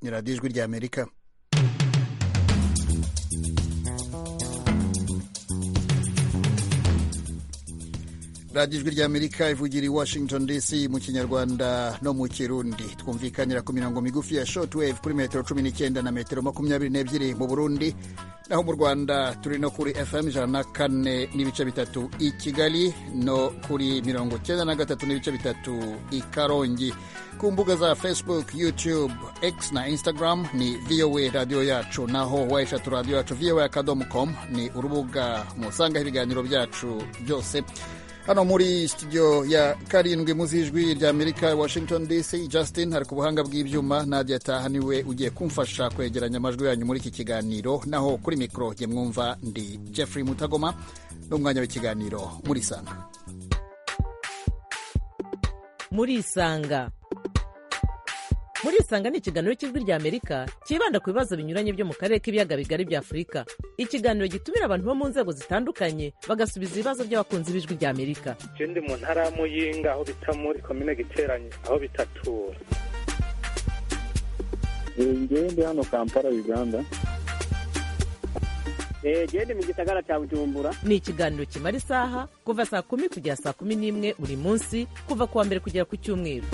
ni radiyo ijwi ry'amerika radiyo ijwi ry'amerika ivugira i washington dc mu kinyarwanda no mu kirundi twumvikanira ku mirongo migufi ya shortwave kuri metero cumi n'icyenda na metero makumyabiri n'ebyiri mu burundi naho mu rwanda turi no kuri fm ijana na kane n'ibice bitatu i kigali no kuri mirongo cyenda na gatatu n'ibice bitatu i karongi ku mbuga za facebook youtube x na instagram ni voa radiyo yacu naho wayishatu radiyo yacu voa akadomo com ni urubuga musangaho ibiganiro byacu byose hano muri studio ya karindwi muzijwi rya amerika washington dc justin hari ku buhanga bw'ibyuma nadia taha niwe ugiye kumfasha kwegeranya amajwi yanyu muri iki kiganiro naho kuri mikoro jye mwumva ndi jeffrey mutagoma n'umwanya w'ikiganiro muri isanga muri isanga muri isanga ni ikiganiro cy'ijwi rya amerika cyibanda ku bibazo binyuranye byo mu karere k'ibiyaga bigari bya afurika ikiganiro gitumira abantu bo mu nzego zitandukanye bagasubiza ibibazo by'abakunzi b'ijwi rya amerika ndi mu ntara ya muyinga aho bita muri komine giteranye aho bitatura ngewe ndi hano kampala uganda gende mu gisagara cya bujumbura ni ikiganiro kimara isaha kuva saa kumi kugera saa kumi n'imwe buri munsi kuva ku wa mbere kugera ku cyumweru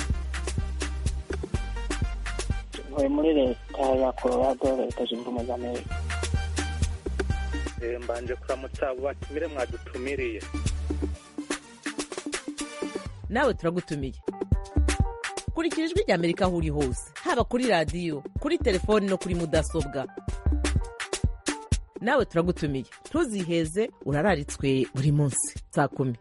ntuye muri leta ya colorado leta zunze ubumwe za amerika mbanje kuramutsa batumire mwadutumiriye nawe turagutumiye kurikira ijwi rya amerika aho uri hose haba kuri radiyo kuri telefoni no kuri mudasobwa nawe turagutumiye ntuziheze urararitswe buri munsi saa kumi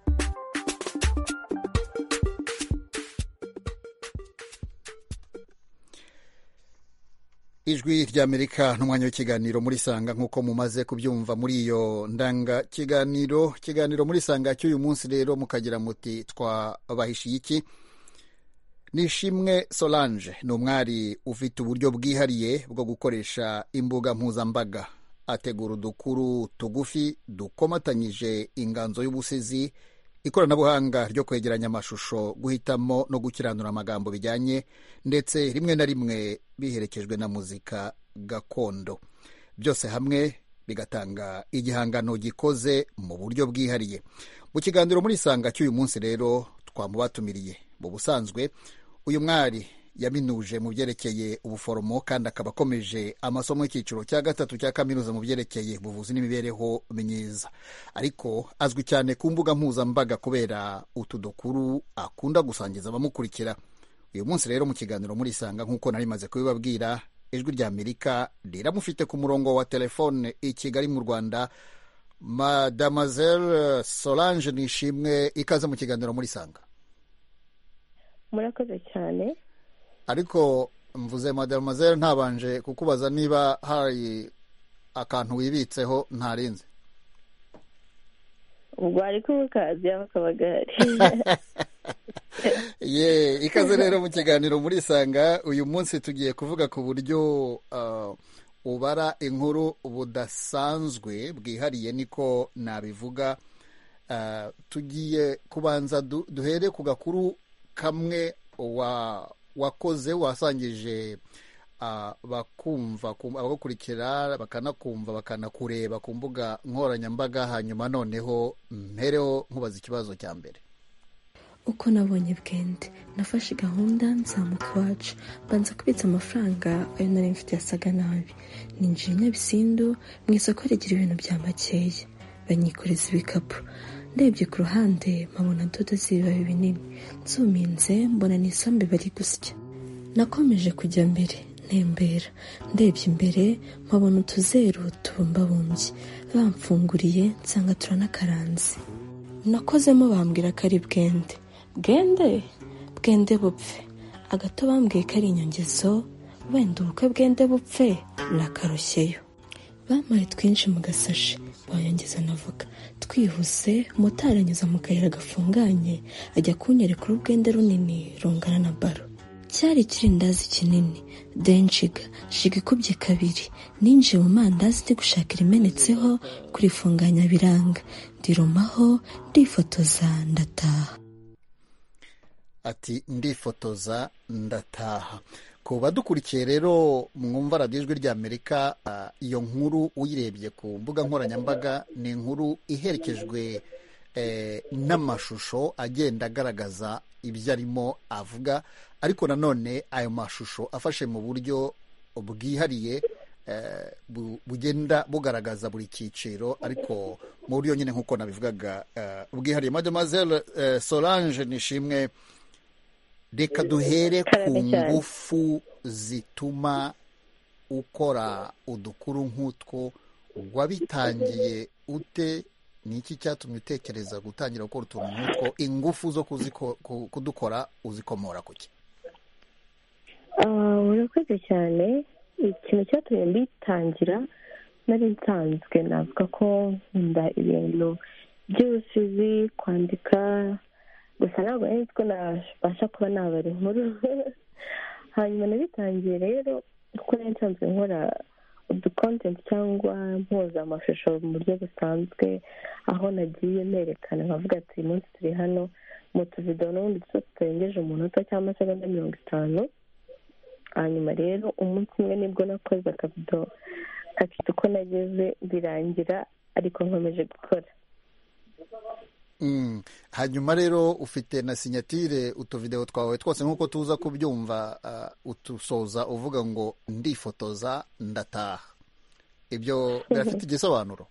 ijwi ry'amerika n'umwanya w'ikiganiro muri sanga nk'uko mumaze kubyumva muri iyo ndanga kiganiro ikiganiro muri sanga cy'uyu munsi rero mukagira muti twabahishiye iki nishimwe solange ni umwari ufite uburyo bwihariye bwo gukoresha imbuga mpuzambaga ategura udukuru tugufi dukomatanyije inganzo y'ubusizi ikoranabuhanga ryo kwegeranya amashusho guhitamo no gukiranura amagambo bijyanye ndetse rimwe na rimwe biherekejwe na muzika gakondo byose hamwe bigatanga igihangano gikoze mu buryo bwihariye mu kiganiro muri isanga cy'uyu munsi rero twamubatumiriye mu busanzwe uyu mwari yaminuje mu byerekeye ubuforomo kandi akaba akomeje amasomo y'icyiciro cya gatatu cya kaminuza mu byerekeye ubuvuzi n'imibereho myiza ariko azwi cyane ku mbuga mpuzambaga kubera utu dukuru akunda gusangiza abamukurikira uyu munsi rero mu kiganiro murisanga nk'uko nari maze kubibabwira ijwi rya amerika riramufite ku murongo wa telefone i kigali mu rwanda madamazelle solange nishimwe ikaze mu kiganiro murisanga murakoze cyane ariko mvuze madamazere ntabanje kukubaza niba hari akantu wibitseho ntarinze ubwo ari kubukazi bakabagari ye ikaze rero mu kiganiro muri sanga uyu munsi tugiye kuvuga ku buryo ubara inkuru budasanzwe bwihariye niko nabivuga tugiye kubanza duhere ku gakuru kamwe wa wakoze wasangije abakumva abagukurikira bakanakumva bakanakureba ku mbuga nkoranyambaga hanyuma noneho mpereho nkubaza ikibazo cya mbere uko nabonye bwende nafashe gahunda nzamuka iwacu mbanza kubitsa amafaranga ayo nari mfite yasaga nabi ninjiye nyabisindu mu isoko rigira ibintu bya makeya banyikoreza ibikapu ndebye ku ruhande mpabona dodo z'ibibabi binini nzuminze mbona ni isombe bari gusya nakomeje kujya mbere ntembera ndebye imbere mpabona utuzeru tubumbabumbye bamfunguriye nsanga turanakaranze nakozemo bambwira ko ari bwende bwende bwende bupfe agato bambwiye ko ari inyongezo wenda ubukwe bwende bupfe nakarushyeyo bampaye twinshi mu gasashi bayongeza anavuga twihuse motari anyuza mu kayira gafunganye ajya kunyereka urubwende runini rungana na baro cyari ikirindazi kinini denshiga shiga ikubye kabiri ninjiye mu mandazi ndi gushaka irimenetseho kurifunganya biranga ndirumaho ndifotoza ndataha ati ndifotoza ndataha ku badukurikiye rero mwumva radiyo ijwi ry'amerika ah, iyo nkuru uyirebye ku mbuga nkoranyambaga ni inkuru iherekejwe eh, n'amashusho agenda agaragaza ibyo arimo avuga ariko nanone ayo mashusho afashe mu buryo bwihariye eh, bu- bugenda bugaragaza buri cyiciro ariko mu buryo nyine nk'uko nabivugaga eh, bwihariye mademoiselle eh, solange nishimwe reka duhere ku Cyane cyane. ngufu zituma ukora udukuru nk'utwo wabitangiye ute ni iki cyatumye utekereza gutangira gukora utuntu nk'utwo ingufu zo kuziko- ku- kudukora uzikomora ku ki Ah, urakoze cyane ikintu cyatumye mbitangira nari nsanzwe navuga ko nkunda ibintu by'ubusizi kwandika gusa ntabwo nari nzi ko nabasha kuba nabara inkuru hanyuma nabitangiye rero kuko nari nsanzwe nkora udukontenti cyangwa mpuza amashusho mu buryo busanzwe aho nagiye nerekana nkavuga ati uyu munsi turi hano mu tuvido n'ubundi duto tutarengeje umunota cyangwa amasegonda mirongo itanu hanyuma rero umunsi umwe nibwo nakoze akabido kakita uko nageze birangira ariko nkomeje gukora Mm. hanyuma rero ufite na sinyatire utuvidewo twawe twose nk'uko tuza kubyumva uh, utusoza uvuga ngo ndifotoza ndataha ibyo birafite igisobanuro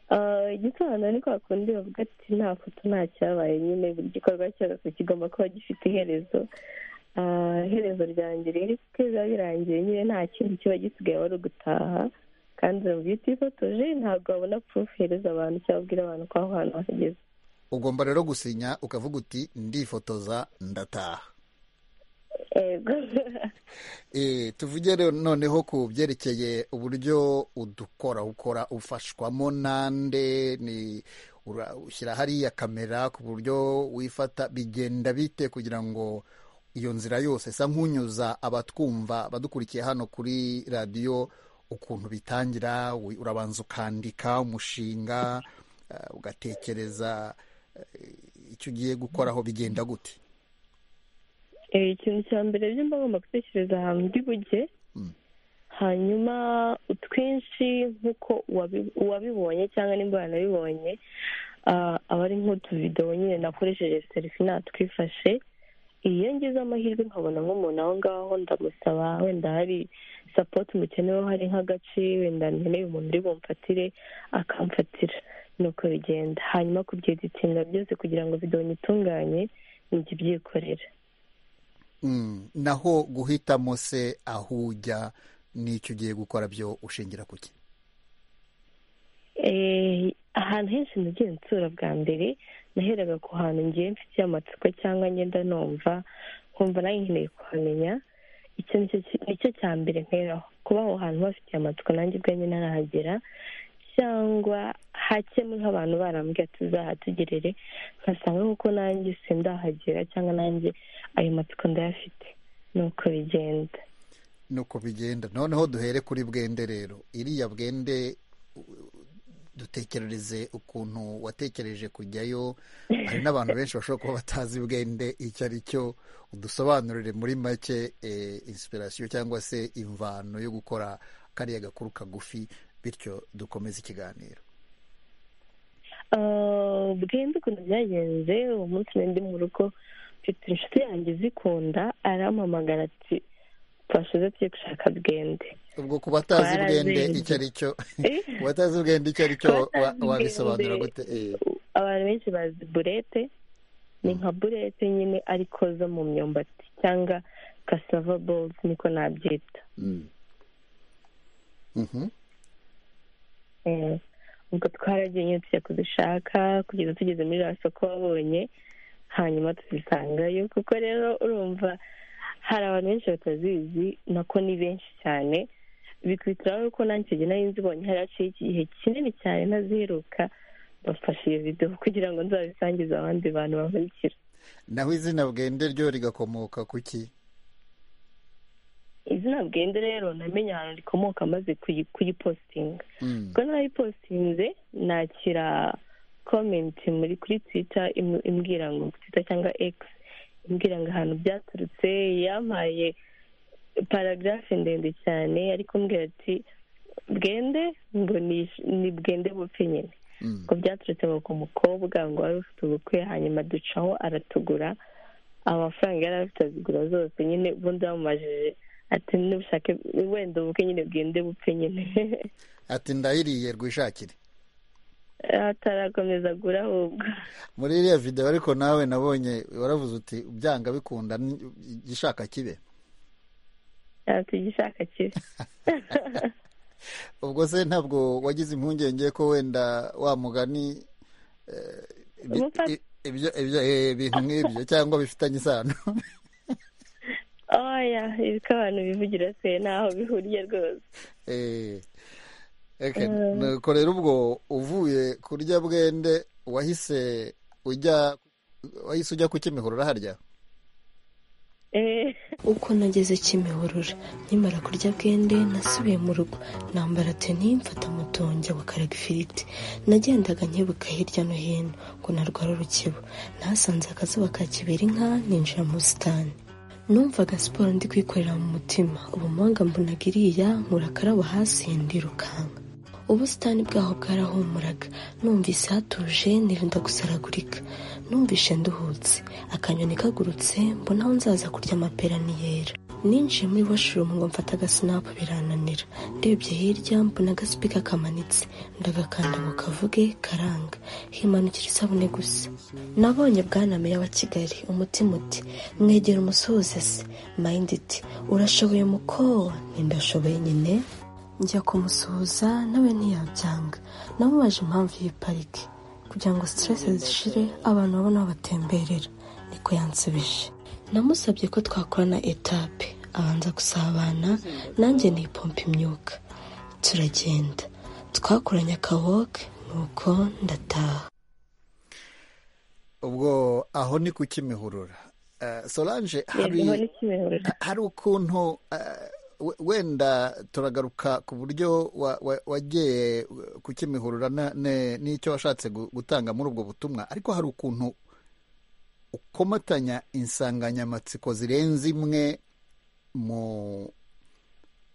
Ah, igisobanuro ni kwa kundi bavuga ati nta foto nta cyabaye nyine buri gikorwa cyose kigomba kuba gifite iherezo Ah, iherezo ryanjye rero kuko biba birangiye nyine nta kintu kiba gisigaye wari ugutaha kandi urumva iyo utifotoje ntabwo wabona purufu ihereza abantu cyangwa ubwira abantu ko aho hantu hageze ugomba rero gusinya ukavuga uti ndifotoza ndataha Yego. e, tuvuge rero noneho ku byerekeye uburyo udukora ukora ufashwamo nande ni ura- ushyira hariya kamera ku buryo wifata bigenda bite kugira ngo iyo nzira yose sa nk'unyuza abatwumva badukurikiye hano kuri radiyo ukuntu bitangira wi- urabanza ukandika umushinga eh, ugatekereza eh, icyo ugiye gukoraho bigenda gute Eh, ikintu cya mbere byo mba ngomba gutekereza ahantu ndi bujye Mm. hanyuma utwinshi nk'uko uwabi- uwabibonye cyangwa nimba wanabibonye ah, aba ari nk'utuvidewo nyine nakoresheje serifi natwifashe iyo ngize amahirwe nkabona nk'umuntu aho ngaho ndamusaba wenda hari sapoti mukenewe hari nk'agace wenda nkeneye umuntu uri bumfatire akamfatira nuko bigenda hanyuma kubyeditinga byose kugira ngo videwo nyitunganye njye byikorera Mm, naho guhitamo se aho ujya n'icyo ugiye gukora byo ushingira ku ki Eh, ahantu henshi nagiye nsura bwa mbere naheraga ku hantu ngiye mfitiye amatsiko cyangwa ngenda numva nkumva nawe nkeneye kuhamenya icyo ni cyo- nicyo cya mbere nkeraho kuba aho hantu bafitiye amatsiko nanjye ubwanjye ntarahagera cyangwa hakemo nk'abantu barambwiye ati uzahatugerere nkasanga nk'uko nanjye sindahagera cyangwa nanjye ayo matsiko ndayafite nuko bigenda nuko bigenda noneho duhere kuri bwende rero iriya bwende u- dutekerereze ukuntu watekereje kujyayo hari n'abantu benshi bashobora kuba batazi bwende icyo ari cyo udusobanurire muri make eh, inspiration cyangwa se imvano yo gukora kariya gakuru kagufi bityo dukomeze ikiganiro Ah, bwende ukuntu byagenze uwo munsi nari ndi mu rugo mfite inshuti yanjye izikunda arampamagara ati twashize tugiye gushaka bwende ubwo ku batazi bwende Twarazinze. icyo ari cyo Eh, ubatazi ubwende icyo ari cyo Abatazi wa- wabisobanura ubwenge. gute Eh, abantu benshi bazi burete ni nka burete nyine ariko zo mu myumbati cyangwa kasava bowls niko nabyita mhm. Eh, ubwo twaragiye nyine tujya kuzishaka kugeza tugeze muri rya soko wabonye hanyuma tuzisangayo kuko rero urumva hari abantu benshi batazizi nako ni benshi cyane bikubitiraho ko nanjye icyo gihe nari nzibonye hari haciye igihe kinini cyane ntaziheruka bafashe iyo videwo kugira ngo nzabisangize abandi bantu bankurikira naho izina bwende ryo rigakomoka ku ki izina bwende rero namenye ahantu rikomoka maze kuyi- kuyipositinga Mm. ubwo nayipostinze nakira komenti muri kuri twita imbwira ngo twita cyangwa x mbwira ngo ahantu byaturutse yampaye paragarafe ndende cyane ariko mbwira ati bwende ngo ni- ni bwende bupfe nyine Mm. ngo byaturutse ngo ku mukobwa ngo wari ufite ubukwe hanyuma ducaho aratugura amafaranga yari afite azigura zose nyine ubundi bamumajije ati n'ubushake wenda ubukwe nyine bwende bupfe nyine ati ndahiriye rwishakire atarakomeza agura ahubwo muri iriya videwo ariko nawe nabonye waravuze uti byanga bikunda ni- igishaka kibe ati igishaka kibi ubwo se ntabwo wagize impungenge ko wenda wa mugani eh, ibi- Umupa- i- ibyo- ibyo- eh, ibintu nk'ibyo cyangwa bifitanye isano oya ibiko abantu bivugira se ntaho bihuriye rwose Eh, okay. nuko rero ubwo uvuye kurya bwende wahise ujya wahise ujya ku kimihurura harya Eh, uko nageze kimihurura nkimara kurya bwende nasubiye mu rugo nambara teni mfata moto njya gukaraga ifiriti nagendaga nkebuka hirya no hino ngo narwara urukibo nahasanze akazuba ka kibera inka ninjira mu busitani numvaga siporo ndi kwikorera mu mutima ubumuhanga mbonaga iriya nkurakaraba hasi ndirukanka ubusitani bwaho bwarahumuraga numvise hatuje nirinda gusaragurika numvise nduhutse akanyoni kagurutse mbona aho nzaza kurya amapera niyera ninjiye muri washroom ngo mfate agasinapu birananira ndebye hirya mbona agasupika kamanitse ndagakanda ngo kavuge karanga himanukira isabune gusa nabonye bwana meya wa kigali umutima uti mwegera umusozi se mayindi iti urashoboye mukowa ndashoboye nyine njya kumusuhuza nawe ntiyabyanga namubaje impamvu y'iyi parike kugira ngo siteresi zishire abantu babone aho batemberera niko yansubije namusabye ko twakorana etape abanza gusabana nanjye nipompa imyuka turagenda twakoranye akawoke nuko ndataha ubwo aho ni ku kimihurura Eh, solange hari yego n'ikimihurura hari ukuntu eh, we- wenda turagaruka ku buryo wa- wa- wagiye ku kimihurura na- ne- n'icyo washatse gu- gutanga muri ubwo butumwa ariko hari ukuntu ukomatanya insanganyamatsiko zirenze imwe mu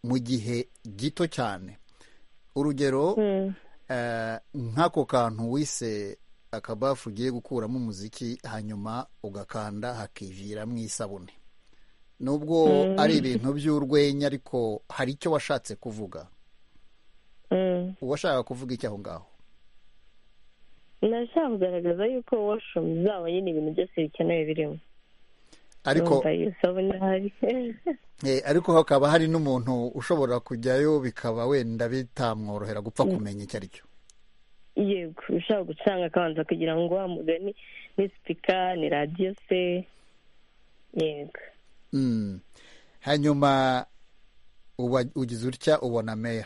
mu gihe gito cyane urugero Mm. eh, nk'ako kantu wise akabafu ugiye gukuramo umuziki hanyuma ugakanda hakiviramo isabune nubwo ari ibintu by'urwenya ariko hari icyo washatse kuvuga Mm. uwashaka kuvuga icyo aho ngaho nashaka kugaragaza yuko washroom zabo nyine ibintu byose bikenewe birimo ariko Numva iyo sabune ahari eh, ariko hakaba hari n'umuntu ushobora kujyayo bikaba wenda bitamworohera gupfa kumenya icyo ari cyo yego ushaka gucanga akabanza kugira ngo wa mugani ni sipika ni radiyo se yego Mm. hanyuma uba- ugize utya ubona meya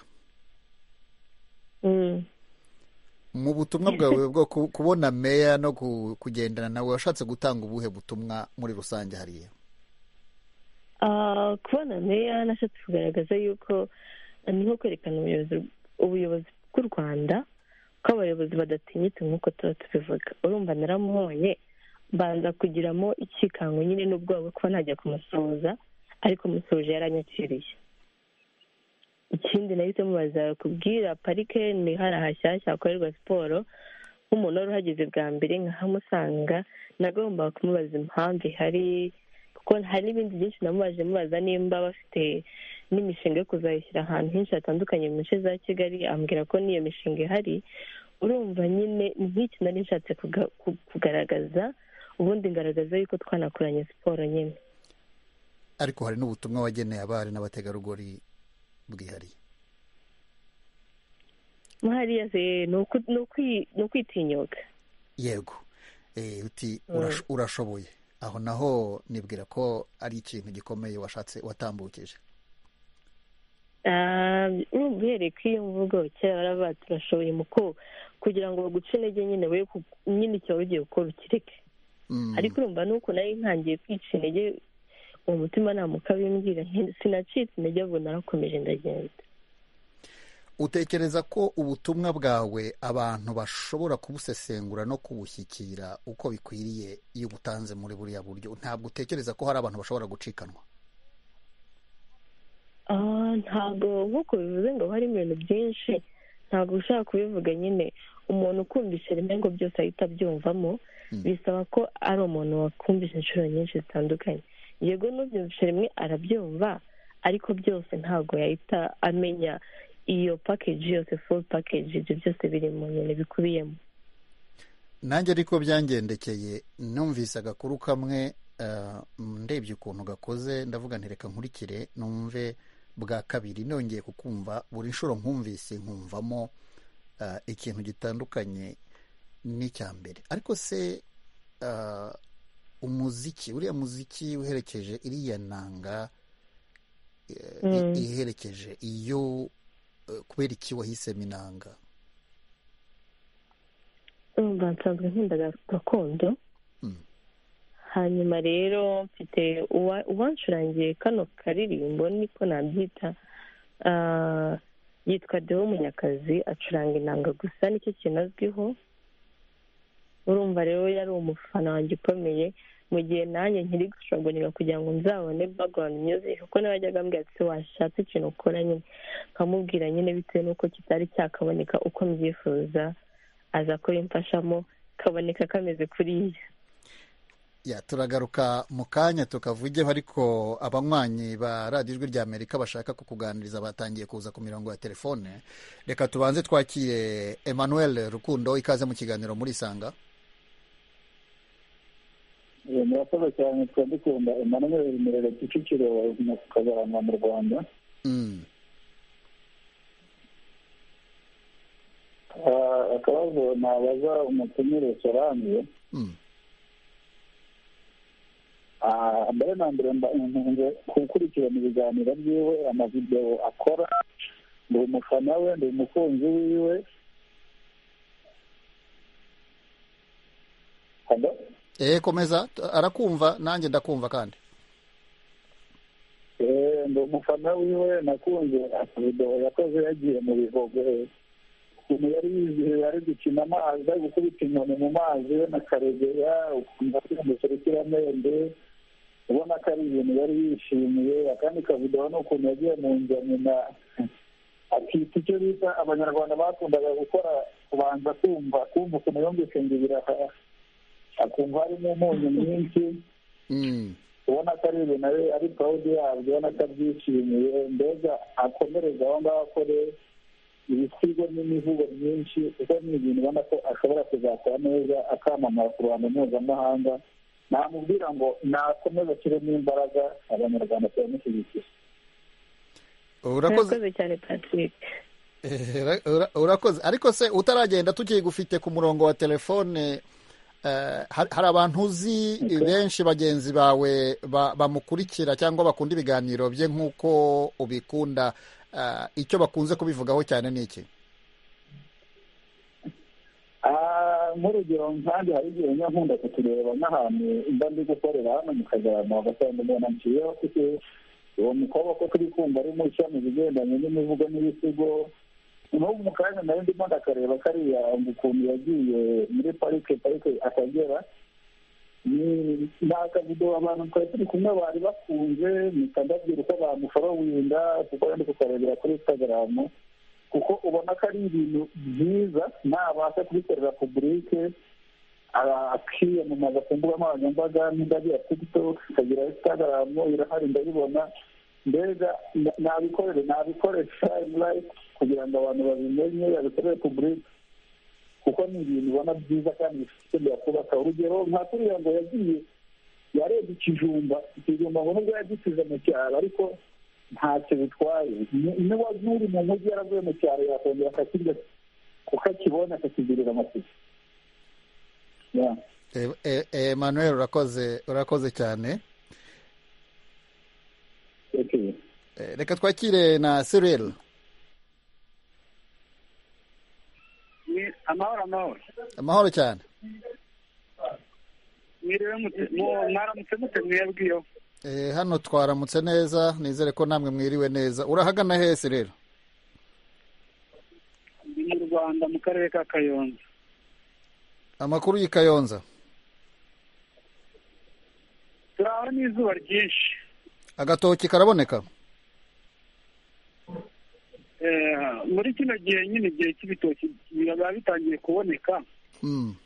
Mm. mu butumwa bwawe bwo ku- kubona meya no ku- kugendana nawe washatse gutanga ubuhe butumwa muri rusange hariya Ah, kubona meya nashatse kugaragaza yuko niho kwerekana ubuyobozi ubuyobozi bw'u rwanda ko abayobozi badatinyitse nk'uko tuba tubivuga urumva naramubonye mbanza kugiramo ikikango nyine n'ubwoba bwo kuba najya kumusuhuza ariko musuhuje yaranyakiriye ikindi nahise mubaza kubwira parike ni hari ahashyashya hakorerwa siporo nk'umuntu wari uhageze bwa mbere nkahamusanga nagombaga kumubaza impamvu ihari kuko hari n'ibindi byinshi namubaje mubaza nimba bafite n'imishinga yo kuzayishyira ahantu henshi hatandukanye mu nce za kigali ambwira ko n'iyo mishinga ihari urumva nyine ni nk'iki nari nshatse kuga- ku- kugaragaza ubundi ngaragaza yuko twanakoranye siporo nyine ariko hari n'ubutumwa wageneye abari n'abategarugori bwihariye mo hariya se ni uku- ni ukwi- ni ukwitinyuka yego Eh, uti "Urash- urashoboye aho naho nibwira ko ari ikintu gikomeye washatse watambukije Ah, urumva uhereye kuri iyo mvugo kera baravuga ati urashoboye muko kugira ngo baguce intege nyine we nyine icyo wari ugiye gukora ukireke Mm. ariko urumva nuko nari ntangiye kwica intege uwo mutima ntamuka bimbwira nti- sinacitse intege vuba narakomeje ndagenda utekereza ko ubutumwa bwawe abantu bashobora kubusesengura no kubushyikira uko bikwiriye iyo ubutanze muri buriya buryo ntabwo utekereza ko hari abantu bashobora gucikanwa Ah, ntabwo nk'uko bivuze ngo hari ibintu byinshi ntabwo ushaka kubivuga nyine umuntu ukumvise rimwe ngo byose ahita abyumvamo Mm. bisaba ko ari umuntu wakumvise inshuro nyinshi zitandukanye yego n'ubyumvise rimwe arabyumva ariko byose ntabwo yahita amenya iyo pakeji yose full pakeji ibyo byose biri mu nyine bikubiyemo nanjye ariko byangendekeye numvise agakuru kamwe eh, ndebye ukuntu gakoze ndavuga nti reka nkurikire numve bwa kabiri nongeye kukumva buri nshuro nkumvise nkumvamo eh, ikintu gitandukanye n'icya mbere ariko se eh, umuziki uriya muziki uherekeje iriya nanga eh, i- Mm. iherekeje iyo eh, kubera iki wahisemo inanga urumva nsanzwe nkunda ga- gakondo Mm. hanyuma rero mfite uwa- uwancurangiye kano karirimbo niko nabyita ah, yitwa deo munyakazi acuranga inanga gusa nicyo kintu azwiho urumva rero yari umufana wanjye ukomeye mu gihe nanjye nkiri gushoboraga kugira ngo nzabone background music kuko nawe yajyaga ambwira ati washatse ikintu ukora nyine nkamubwira nyine bitewe n'uko kitari cyakaboneka uko mbyifuza aza kubimfashamo kaboneka kameze kuriya Ya, turagaruka mu kanya tukavugeho ariko abanywanyi ba radiyo ijwi rya amerika bashaka kukuganiriza batangiye kuza ku mirongo ya telefone reka tubanze twakire emmanuel rukundo ikaze mu kiganiro muri sanga Eh, murakoze cyane twari dukunda emmanuel mirere kicukiro wa kagarama mu rwanda Mm. Ah, akabazo nabaza umutumire sorange Mm. Ah, mbere na mbere mba- nkunze gukurikirana ibiganiro byiwe amavidewo akora ndi umufana we ndi umukunzi wiwe Hello? Eh, komeza t- arakumva nanjye ndakumva kandi Eh, ndi umufana wiwe nakunze akavidewo yakoze yagiye mu bihogo ukuntu yari yizihiwe ari gukina amazi ari gukubita inkoni mu mazi we na karegeya ukuntu asimbutse urukiramende ubona ko ari ibintu yari yishimiye akandi kavidewo ni ukuntu yagiye mu njyana na akita icyo bita abanyarwanda bakundaga gukora kubanza kumva kumva ukuntu yumvise ngo ibiraha akumva harimo umunyu mwinshi Mm. ubona ko ari ibintu ari- ari pawudi yabyo ubona ko abyishimiye mbega akomereze aho ngaho akore ibisigo n'imivugo myinshi kuko ni ibintu ubona ko ashobora kuzakora neza akamamara ku ruhando mpuzamahanga namubwira ngo nakomeze ashyiremo imbaraga abanyarwanda turamushyigikira urakoze murakoze cyane patrick Eh, ura- ura- urakoze ariko se utaragenda tukigufite ku murongo wa telefone eh, har- hari abantu uzi benshi bagenzi bawe ba- bamukurikira cyangwa bakunda ibiganiro bye nk'uko ubikunda eh, icyo bakunze kubivugaho cyane ni iki Ah, nk'urugero nkanjye hari igihe njya nkunda kutureba nk'ahantu mba ndi gukorera hano mu kagarama ugasanga umuntu anciyeho kuko uwo mukobwa ko turi kumva ari mu ishami ibigendanye n'imivugo n'ibisigo n'ubu mu kanya nari ndimo ndakareba kariya ukuntu yagiye muri parike parike akagera ni ni akavidewo abantu twari turi kumwe bari bakunze mpita ndabwira uko bamuforowinda kuko yari kukarebera kuri instagram kuko ubona ko ari ibintu byiza nabasha kubikorera publike akiyamamaza ku mbuga nkoranyambaga n'indagira tiktok akagira instagram irahari ndabibona mbega na- nabikorere nabikoresha live kugira ngo abantu babimenye babikorere publike kuko ni ibintu ubona byiza kandi bishobora kubaka urugero nka kuriya ngo yagiye yarebye ikijumba ikijumba ngo nubwo yagisize mu cyaro ariko ntacyo bitwaye Ni- n'uwa- n'uri mu mujyi yaravuye mu cyaro yakongera akakirya kuko akibona akakigirira amatike Yeah. Eh, eh, eh, emmanuel urakoze urakoze cyane Okay. Eh, reka twakire na serel ni amahoro amahoro amahoro cyane mwiriwe mute- mu- mwaramutse mute mwebwiyo Eh, hano twaramutse neza nizere ko namwe mwiriwe neza urahagana hese rero rwanda mu karere ka kayonza amakuru y'i kayonza turaho n'izuba ryinshi agatoki karaboneka Eh, muri kino gihe nyine igihe cy'ibitoki biba bitangiye kuboneka Mm.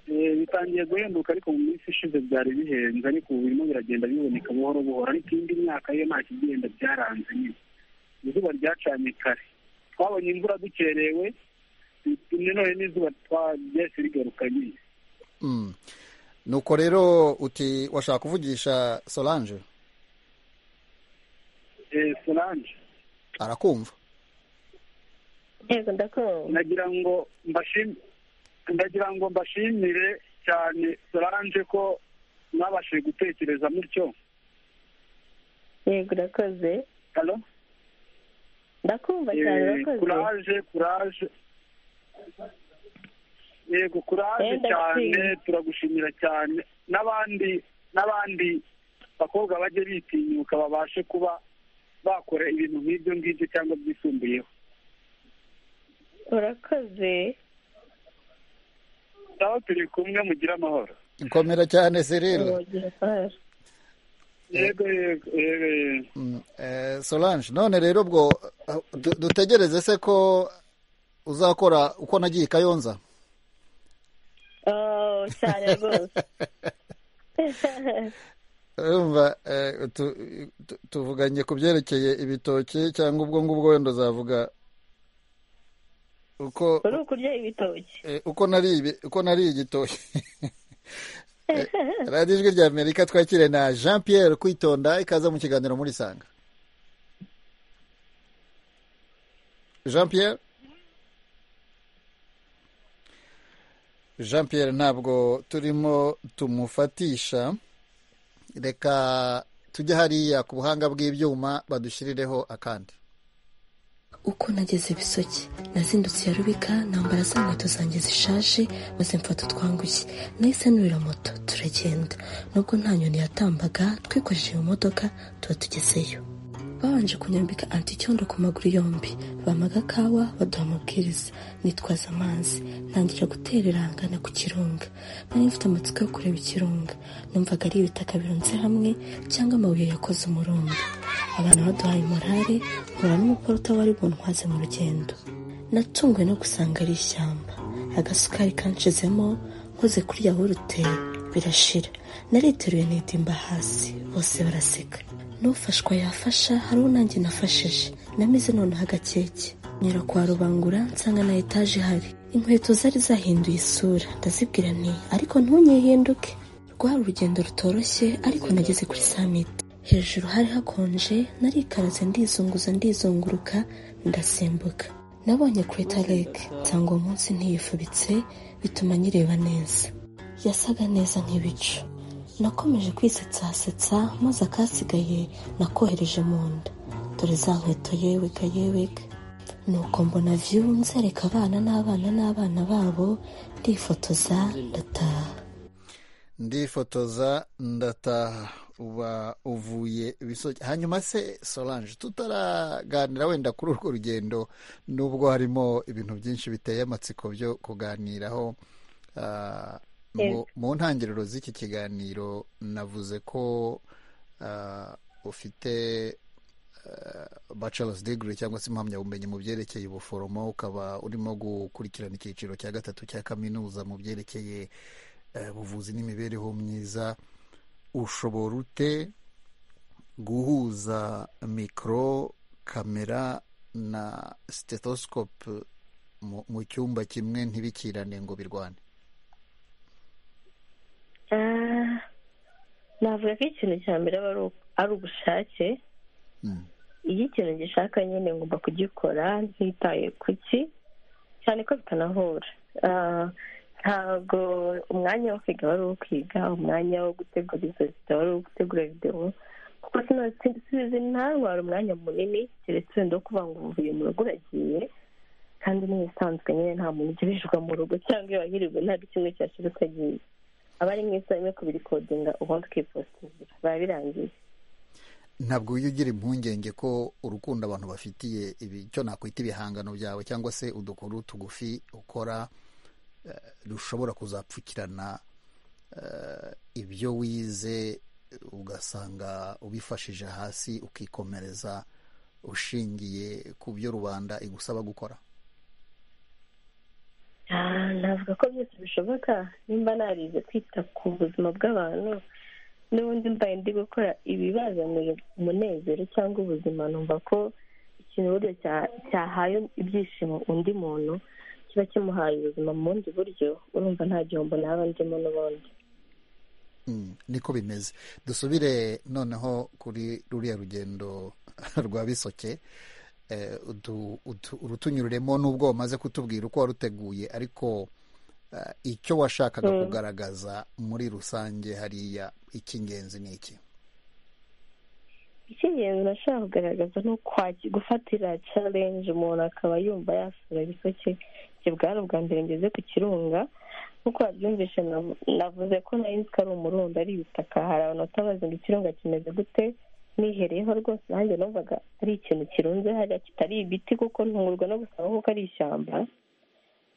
Eh, bitangiye guhenduka ariko mu minsi ishize byari bihenze ariko ubu birimo biragenda biboneka buhoro buhoro ariko indi myaka yo nta kigenda byaranze nyine izuba ryacanye kare twabonye imvura dukerewe bitumye none n'izuba twa- ryahise rigaruka nyine Mm. nuko rero uti washaka kuvugisha solange Eh, solange arakumva yego ndakumva nagira ngo mbashim- ndagira ngo mbashimire cyane solange ko mwabashije gutekereza mutyo yego urakoze halo ndakumva Eh, cyane urakoze kuraje kuraje yego kuraje Wenda cyane ntsinzi. turagushimira cyane n'abandi n'abandi bakobwa bajye bitinyuka babashe kuba bakora ibintu nk'ibyo ngibyo cyangwa byisumbuyeho urakoze aho turi kumwe mugire amahoro ikomera cyane serire Urugi rukora. yego yego yego yego Mm, eh, Solange none rero ubwo eh, du- dutegereze se ko uzakora uko nagiye i kayonza Oh, cyane rwose urumva eh, tu- tu- tuvuganye ku byerekeye ibitoki cyangwa ubwo ngubwo wenda uzavuga uko uri ukurya ibitoki eh, uko nari uko nari igitoki Eh, radiyo ijwi rya amerika twakire na jean pierre kwitonda ikaza mu kiganiro muri sanga jean pierre jean pierre ntabwo turimo tumufatisha reka tujye hariya ku buhanga bw'ibyuma badushyirireho akandi uko nageze bisoke nazindutse ya rubika nambara za nkweto zanjye zishaje maze mfata utwangushye nahise nurira moto turagenda nubwo nta nyoni yatambaga twikojeje mu modoka tuba tugezeyo babanje kunyambika anticyondo ku maguru yombi bampaga kawa baduha amabwiriza nitwaza amazi ntangira gutererangana ku kirunga nari mfite amatsiko yo kureba ikirunga numvaga ari ibitaka birunze hamwe cyangwa amabuye yakoze umurundo abantu baduhaye morale mpura n'umuporota wari buntwaze mu rugendo natunguwe no gusanga ari ishyamba agasukari kanshizemo nkoze kuri yahurute birashira nariteruye nidimba hasi bose baraseka n'ufashwa yafasha hari uwo nanjye nafashije namize noneho agakeke nyura kwa rubangura nsanga na etaje ihari inkweto zari zahinduye isura ndazibwira nti ariko ntunyihinduke rwari urugendo rutoroshye ariko nageze kuri summit hejuru hari hakonje narikaraze ndizunguza ndizunguruka ndasimbuka nabonye kureta lake nsanga uwo munsi ntiyifubitse bituma nyireba neza yasaga neza nk'ibicu nakomeje kwisetsasetsa maze akasigaye nakohereje mu nda dore za nkweto yewega yewega nuko mbona view nzereka abana n'abana n'abana babo ndifotoza ndataha ndifotoza ndataha uba uvuye bisoke hanyuma se solange tutaraganira wenda kuri urwo rugendo nubwo harimo ibintu byinshi biteye amatsiko byo kuganiraho ah, mu- mu ntangiriro z'iki kiganiro navuze ko ah, ufite bachelor's degree cyangwa se impamyabumenyi mu byerekeye ubuforomo ukaba urimo gukurikirana icyiciro cya gatatu cya kaminuza mu byerekeye eh, ubuvuzi n'imibereho myiza ushobora ute guhuza mikoro kamera na stethoscope mu- mu cyumba kimwe ntibikirane ngo birwane Ah, navuga ko ikintu cya mbere aba ari u- ari ubushake Mm. iyo ikintu gishaka nyine ngomba kugikora ntitaye ku ki cyane ko bitanahura Ah, ntabwo umwanya wo kwiga wari uwo kwiga umwanya wo gutegura izo video wari uwo gutegura videwo kuko sino sinzi ntawara umwanya munini keretse wenda wo kuvuga ngo uvuye mu rugo uragiye kandi n'ibisanzwe nyine nta muntu ugirijwe mu rugo cyangwa iyo wahirirwe ntabwo kimwe cyashira ukagiye aba ari mu isaha imwe kubirikodinga ubundi ukipostingira biba birangiye ntabwo ujya ugira impungenge ko urukundo abantu bafitiye icyo nakwita ibihangano byawe cyangwa se udukuru tugufi ukora eh, rushobora kuzapfukirana eh, ibyo wize ugasanga ubifashije hasi ukikomereza ushingiye ku byo rubanda igusaba gukora Ah, navuga ko byose bishoboka nimba narize kwita ku buzima bw'abantu n'ubundi mbaye ndi gukora ibibazanira umunezero cyangwa ubuzima numva ko ikintu buryo cya- cyahaye ibyishimo undi muntu kiba kimuhaye ubuzima mu bundi buryo urumva nta gihombo naba ndimo n'ubundi Mm, niko bimeze dusubire noneho kuri ruriya rugendo rwa bisoke eh, udu- udu- urutunyuriremo n'ubwo wamaze kutubwira uko waruteguye ariko eh, icyo washakaga Mm. kugaragaza muri rusange hariya icy'ingenzi ni iki icy'ingenzi nashaka kugaragaza ni ukwaki gufatira challenge umuntu akaba yumva yasura bisoke ibyo bwari ubwa mbere ngeze ku kirunga nk'uko wabyumvishe nav- navuze ko nari nzi ko ari umurundo ari ibitaka hari abantu batabazi ngo ikirunga kimeze gute nihereyeho rwose nanjye numvaga ari ikintu kirunze hariya kitari ibiti kuko ntungurwa no gusanga kuko ari ishyamba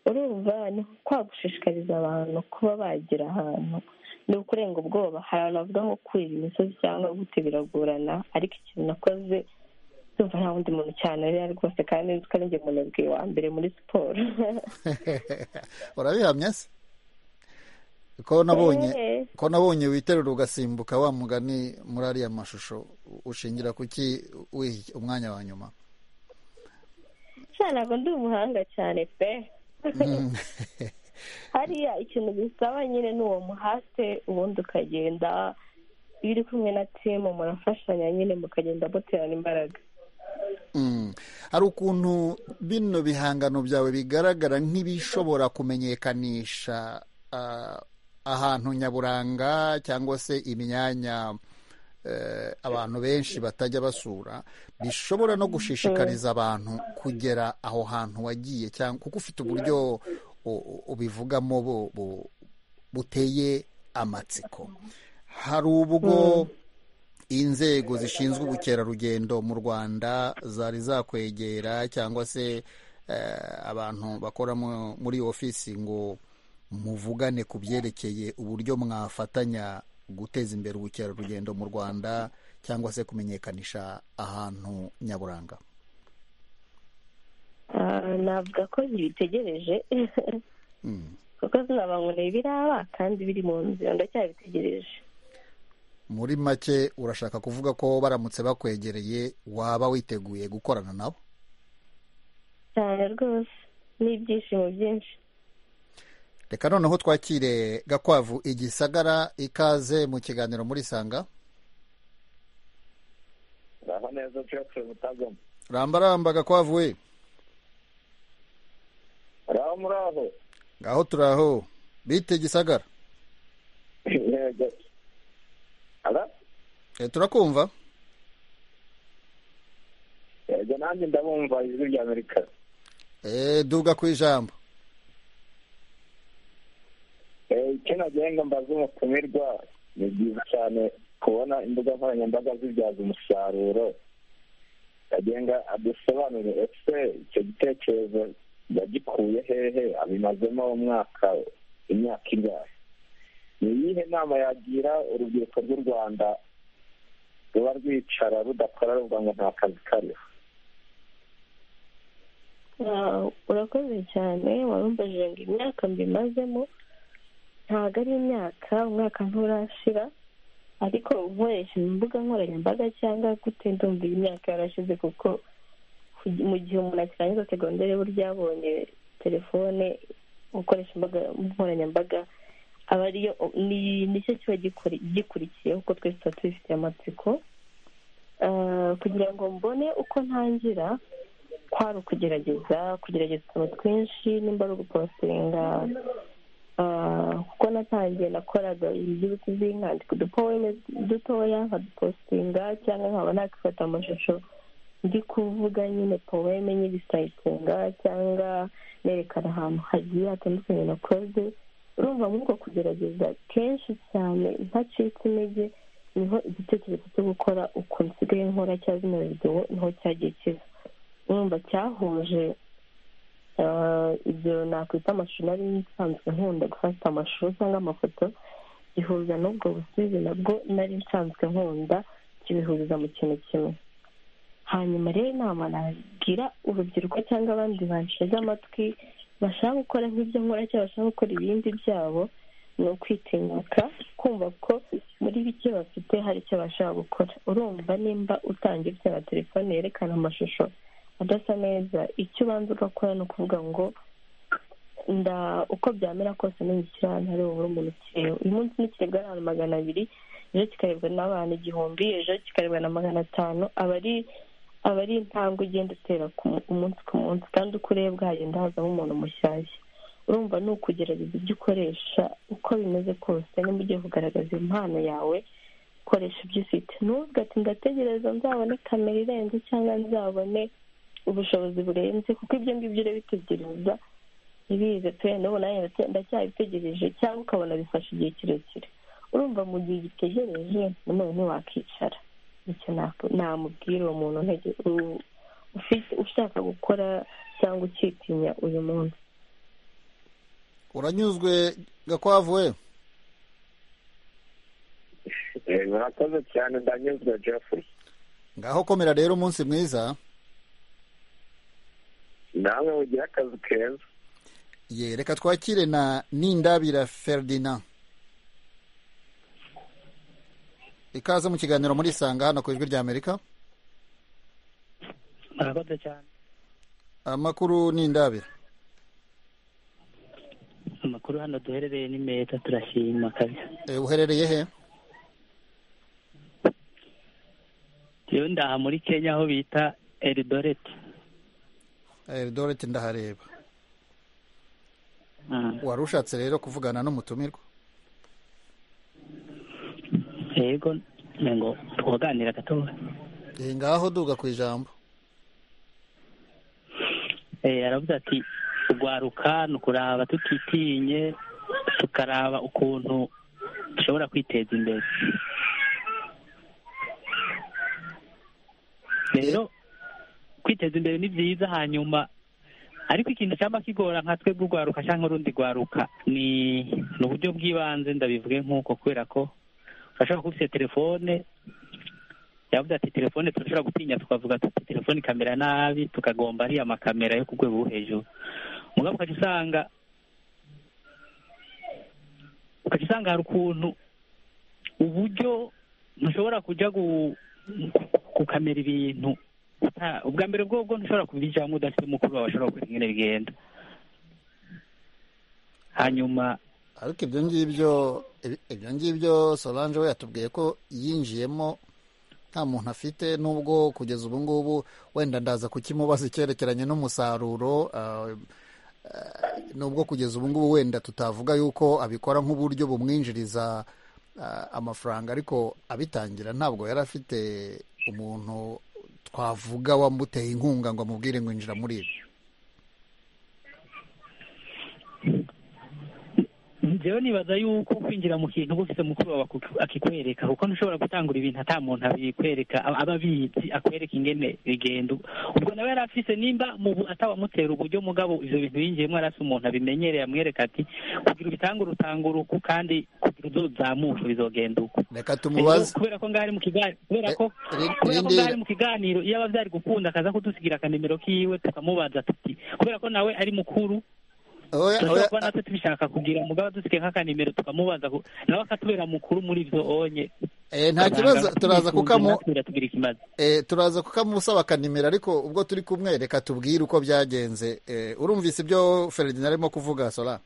urumva ni kwa gushishikariza abantu kuba bagira ahantu ni ukurenga ubwoba hari abantu bavuga nko kurira imisozi cyangwa gute biragorana ariko ikintu nakoze ndumva nta wundi muntu cyane ariya rwose kandi nzi ko arinjye muntu yabwiye wa mbere muri siporo urabihamya se ko nabonye ko nabonye witerura ugasimbuka wa mugani muri ariya mashusho ushingira kuki wiha umwanya wa nyuma cyane ntabwo ndi umuhanga cyane pe Mm. hariya ikintu gisaba nyine ni uwo muhate ubundi ukagenda iyo uri kumwe na timu murafashanya nyine mukagenda muterana imbaraga Mm. hari ukuntu bino bihangano byawe bigaragara nk'ibishobora kumenyekanisha ah, ahantu nyaburanga cyangwa se imyanya eh, abantu benshi batajya basura bishobora no gushishikariza abantu kugera aho hantu wagiye cyangwa kuko ufite uburyo u- u- ubivugamo bu- bu- buteye amatsiko hari ubwo inzego zishinzwe ubukerarugendo mu rwanda zari zakwegera cyangwa se eh, abantu bakora mu- muri iyo ofisi ngo muvugane ku byerekeye uburyo mwafatanya guteza imbere ubukerarugendo mu rwanda cyangwa se kumenyekanisha ahantu nyaburanga Ah, navuga ko zibitegereje Mm. kuko zinabangoneye biraba kandi biri mu nzira ndacyabitegereje muri make urashaka kuvuga ko baramutse bakwegereye waba witeguye gukorana nabo cyane rwose n'ibyishimo byinshi reka noneho twakire gakwavu igisagara ikaze mu kiganiro muri sanga aho neza cyose mutagamo rambaramba gakwavu we araho muri aho ngaho turi aho bite gisagara yego ara Eh, turakumva yego nanjye ndabumva ijwi rya amerika Eh, duga ku ijambo Eh, icyo nagenga mbaza umutumirwa ni byiza cyane kubona imbuga nkoranyambaga zibyaza umusaruro kagenga adusobanurire ese icyo gitekerezo yagikuye hehe abimazemo umwaka imyaka ingahe ni iyihe nama yagira urubyiruko rw'u rwanda ruba rwicara rudakora ruvuga ngo nta kazi kariho Ah, urakoze cyane warumbajije ngo imyaka mbimazemo ntabwo ari imyaka umwaka nturashira ariko nkoresha imbuga nkoranyambaga cyangwa gute ndumva iyi myaka yarashize kuko ku- mu gihe umuntu akirangiza segonderi burya yabonye telefone gukoresha imbuga nkoranyambaga aba ariyo ni nicyo kiba gikuri- gikurikiyeho kuko twese tuba tubifitiye amatsiko Ah, kugira ngo mbone uko ntangira kwari ukugerageza kugerageza utuntu twinshi nimba ari ugupositinga ah, kuko natangiye nakoraga iby'ibiti by'inka ndi udupoweme dutoya nkadupositinga cyangwa nkaba nakifata amashusho ndi kuvuga nyine poweme nyirisayitinga cyangwa nerekana ahantu hagiye hatandukanye nakoze urumva muri uko kugerageza kenshi cyane ntacitse intege niho igitekerezo cyo gukora uko nsigaye nkora cya zino videwo niho cyagiye kiva numva cyahuje ah, ibyo nakwita amashusho nari nsanzwe nkunda gufata amashusho cyangwa amafoto gihuza n'ubwo busizi nabwo nari nsanzwe nkunda kibihuriza mu kintu kimwe hanyuma rero inama nagira urubyiruko cyangwa abandi banshyize amatwi bashaka gukora nk'ibyo nkora cyangwa bashaka gukora ibindi byabo ni ukwitinyuka kumva ko muri bike bafite hari icyo bashaka gukora urumva nimba utanga ibyo na telefone yerekana amashusho adasa neza icyo ubanza ugakora ni ukuvuga ngo nda uko byamera kose nungukira ahantu hari bubure umuntu ukireho uyu munsi n'ikiribwa n'abantu magana abiri ejo kikarebwa n'abantu igihumbi ejo kikarebwa na magana atanu aba ari aba ari intambwe ugenda utera ku- umunsi ku munsi kandi uko urebwa hagenda hazamo umuntu mushyashya urumva ni ukugerageza ibyo ukoresha uko bimeze kose niba ugiye kugaragaza impano yawe koresha ibyo ufite n'uvuga ati ndategereza nzabone kamera irenze cyangwa nzabone ubushobozi burenze kuko ibyo ngibyo urabitegereza ntibize pe n'ubu nanjye ndacya- ndacyabitegereje cyangwa ukabona bifashe igihe kirekire urumva mu gihe ugitegereje nanone ntiwakicara icyo nako- namubwira uwo muntu ntege- u- ufite- ushaka gukora cyangwa ukitinya uyu munsi uranyuzwe gakwavu we murakoze cyane ndanyuzwe jeffrey ngaho komera rero umunsi mwiza namwe mugira akazi keza ye reka twakire na nindabira ferdinand ikaze mu kiganiro muri isanga hano ku ijwi ry'amerika murakoze cyane amakuru nindabira amakuru hano duherereye ni meza turashima kabisa Eh, uherereye he yewe ndaha muri kenya aho bita eridoreti eldoret ndahareba Mm. wari ushatse rero kuvugana n'umutumirwa yego ngo twaganira gato Eh, ngaho duga ku ijambo Eh, aravuze ati urwaruka ni ukuraba tutitinye tukaraba ukuntu dushobora kwiteza imbere rero kwiteza imbere ni byiza hanyuma ariko ikintu cyaba kigora nka twebwe urwaruka cyangwa urundi rwaruka ni ni uburyo bw'ibanze ndabivuge nk'uko kubera ko urashobora kuba ufite telefone yavuze ati telefone turashobora gutinya tukavuga tuti telefone ikamera nabi tukagomba ariya makamera yo ku rwego rwo hejuru mugabo ukajya usanga ukajya usanga hari ukuntu uburyo ntushobora kujya gu- ku- gukamera ibintu uta- ubwa mbere bwobwo ntushobora kubijyamo udafite mukuru wawe ashobora kukwereka ingene bigenda hanyuma ariko ibyo ngibyo ibi- ibyo ngibyo solange we yatubwiye ko yinjiyemo nta muntu afite nubwo kugeza ubu ngubu wenda ndaza kukimubaza icyerekeranye n'umusaruro ah, ah, nubwo kugeza ubu ngubu wenda tutavuga yuko abikora nk'uburyo bumwinjiriza ah, amafaranga ariko abitangira ntabwo yari afite umuntu twavuga wamuteye inkunga ngo amubwire ngo injira muri ibi njyewe nibaza yuko kwinjira mu kintu uba ufite mukuru wawe aku- akikwereka kuko ntushobora gutangura ibintu ata muntu abikwereka aba aba abizi akwereka ingene bigenda ubwo nawe yari afise nimba mu bu- atabamutera uburyo mugabo ivyo bintu yinjiyemo yari afise umuntu abimenyereye amwereka ati kugira ubitangure utangure uku kandi kugira uzozamuke bizogenda uku reka tumubaze Rero kubera ko ngari mu kiganiro kubera ko Eh, eh, kubera ko Lindy- ngari mu kiganiro iyo aba byari gukunda akaza kudusigira akanimero kiwe tukamubaza tuti kubera ko nawe ari mukuru Oya, turashobora oya, kuba natwe tubishaka kugira mugabo dusigaye nk'akanimero tukamubaza ku- nawe akatubera mukuru muri ibyo onye eh, nta kibazo turaza kukamu kuratubwira ikimaze Eh, turaza kukamusaba akanimero ariko ubwo turi kumwe reka tubwire uko byagenze Eh, urumvise ibyo feridina arimo kuvuga sora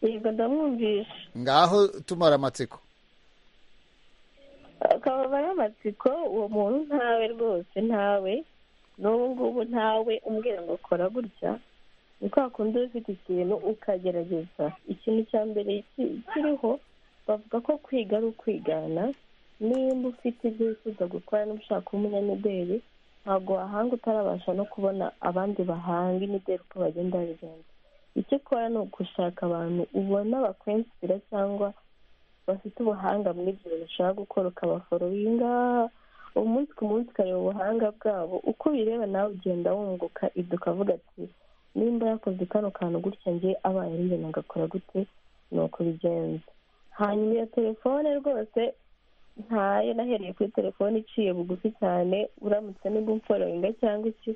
yego ndamwumvisha ngaho tumara amatsiko akababa n'amatsiko uwo muntu ntawe rwose ntawe n'ubu ngubu ntawe umbwira ngo kora gutya ni kwa kundi uba ufite ikintu ukagerageza ikintu cya mbere ki- kiriho bavuga ko kwiga ari ukwigana nimba ufite ibyo wifuza gukora niba ushaka kuba umunyamideli ntabwo wahanga utarabasha no kubona abandi bahanga imideli uko bagenda babigenza icyo ukora ni ugushaka abantu ubona bakwensira cyangwa bafite ubuhanga muri ibyo bintu ushaka gukora ukabaforoyinga umunsi ku munsi ukareba ubuhanga bwabo uko bireba nawe ugenda wunguka ibyo ukavuga ati nimba yakoze kano kantu gutya nge abaye ari njye nagakora gute ni uko bigenza hanyuma iyo telefone rwose ntayo nahereye kuri telefone iciye bugufi cyane uramutse nimba umforoyinga cyangwa iki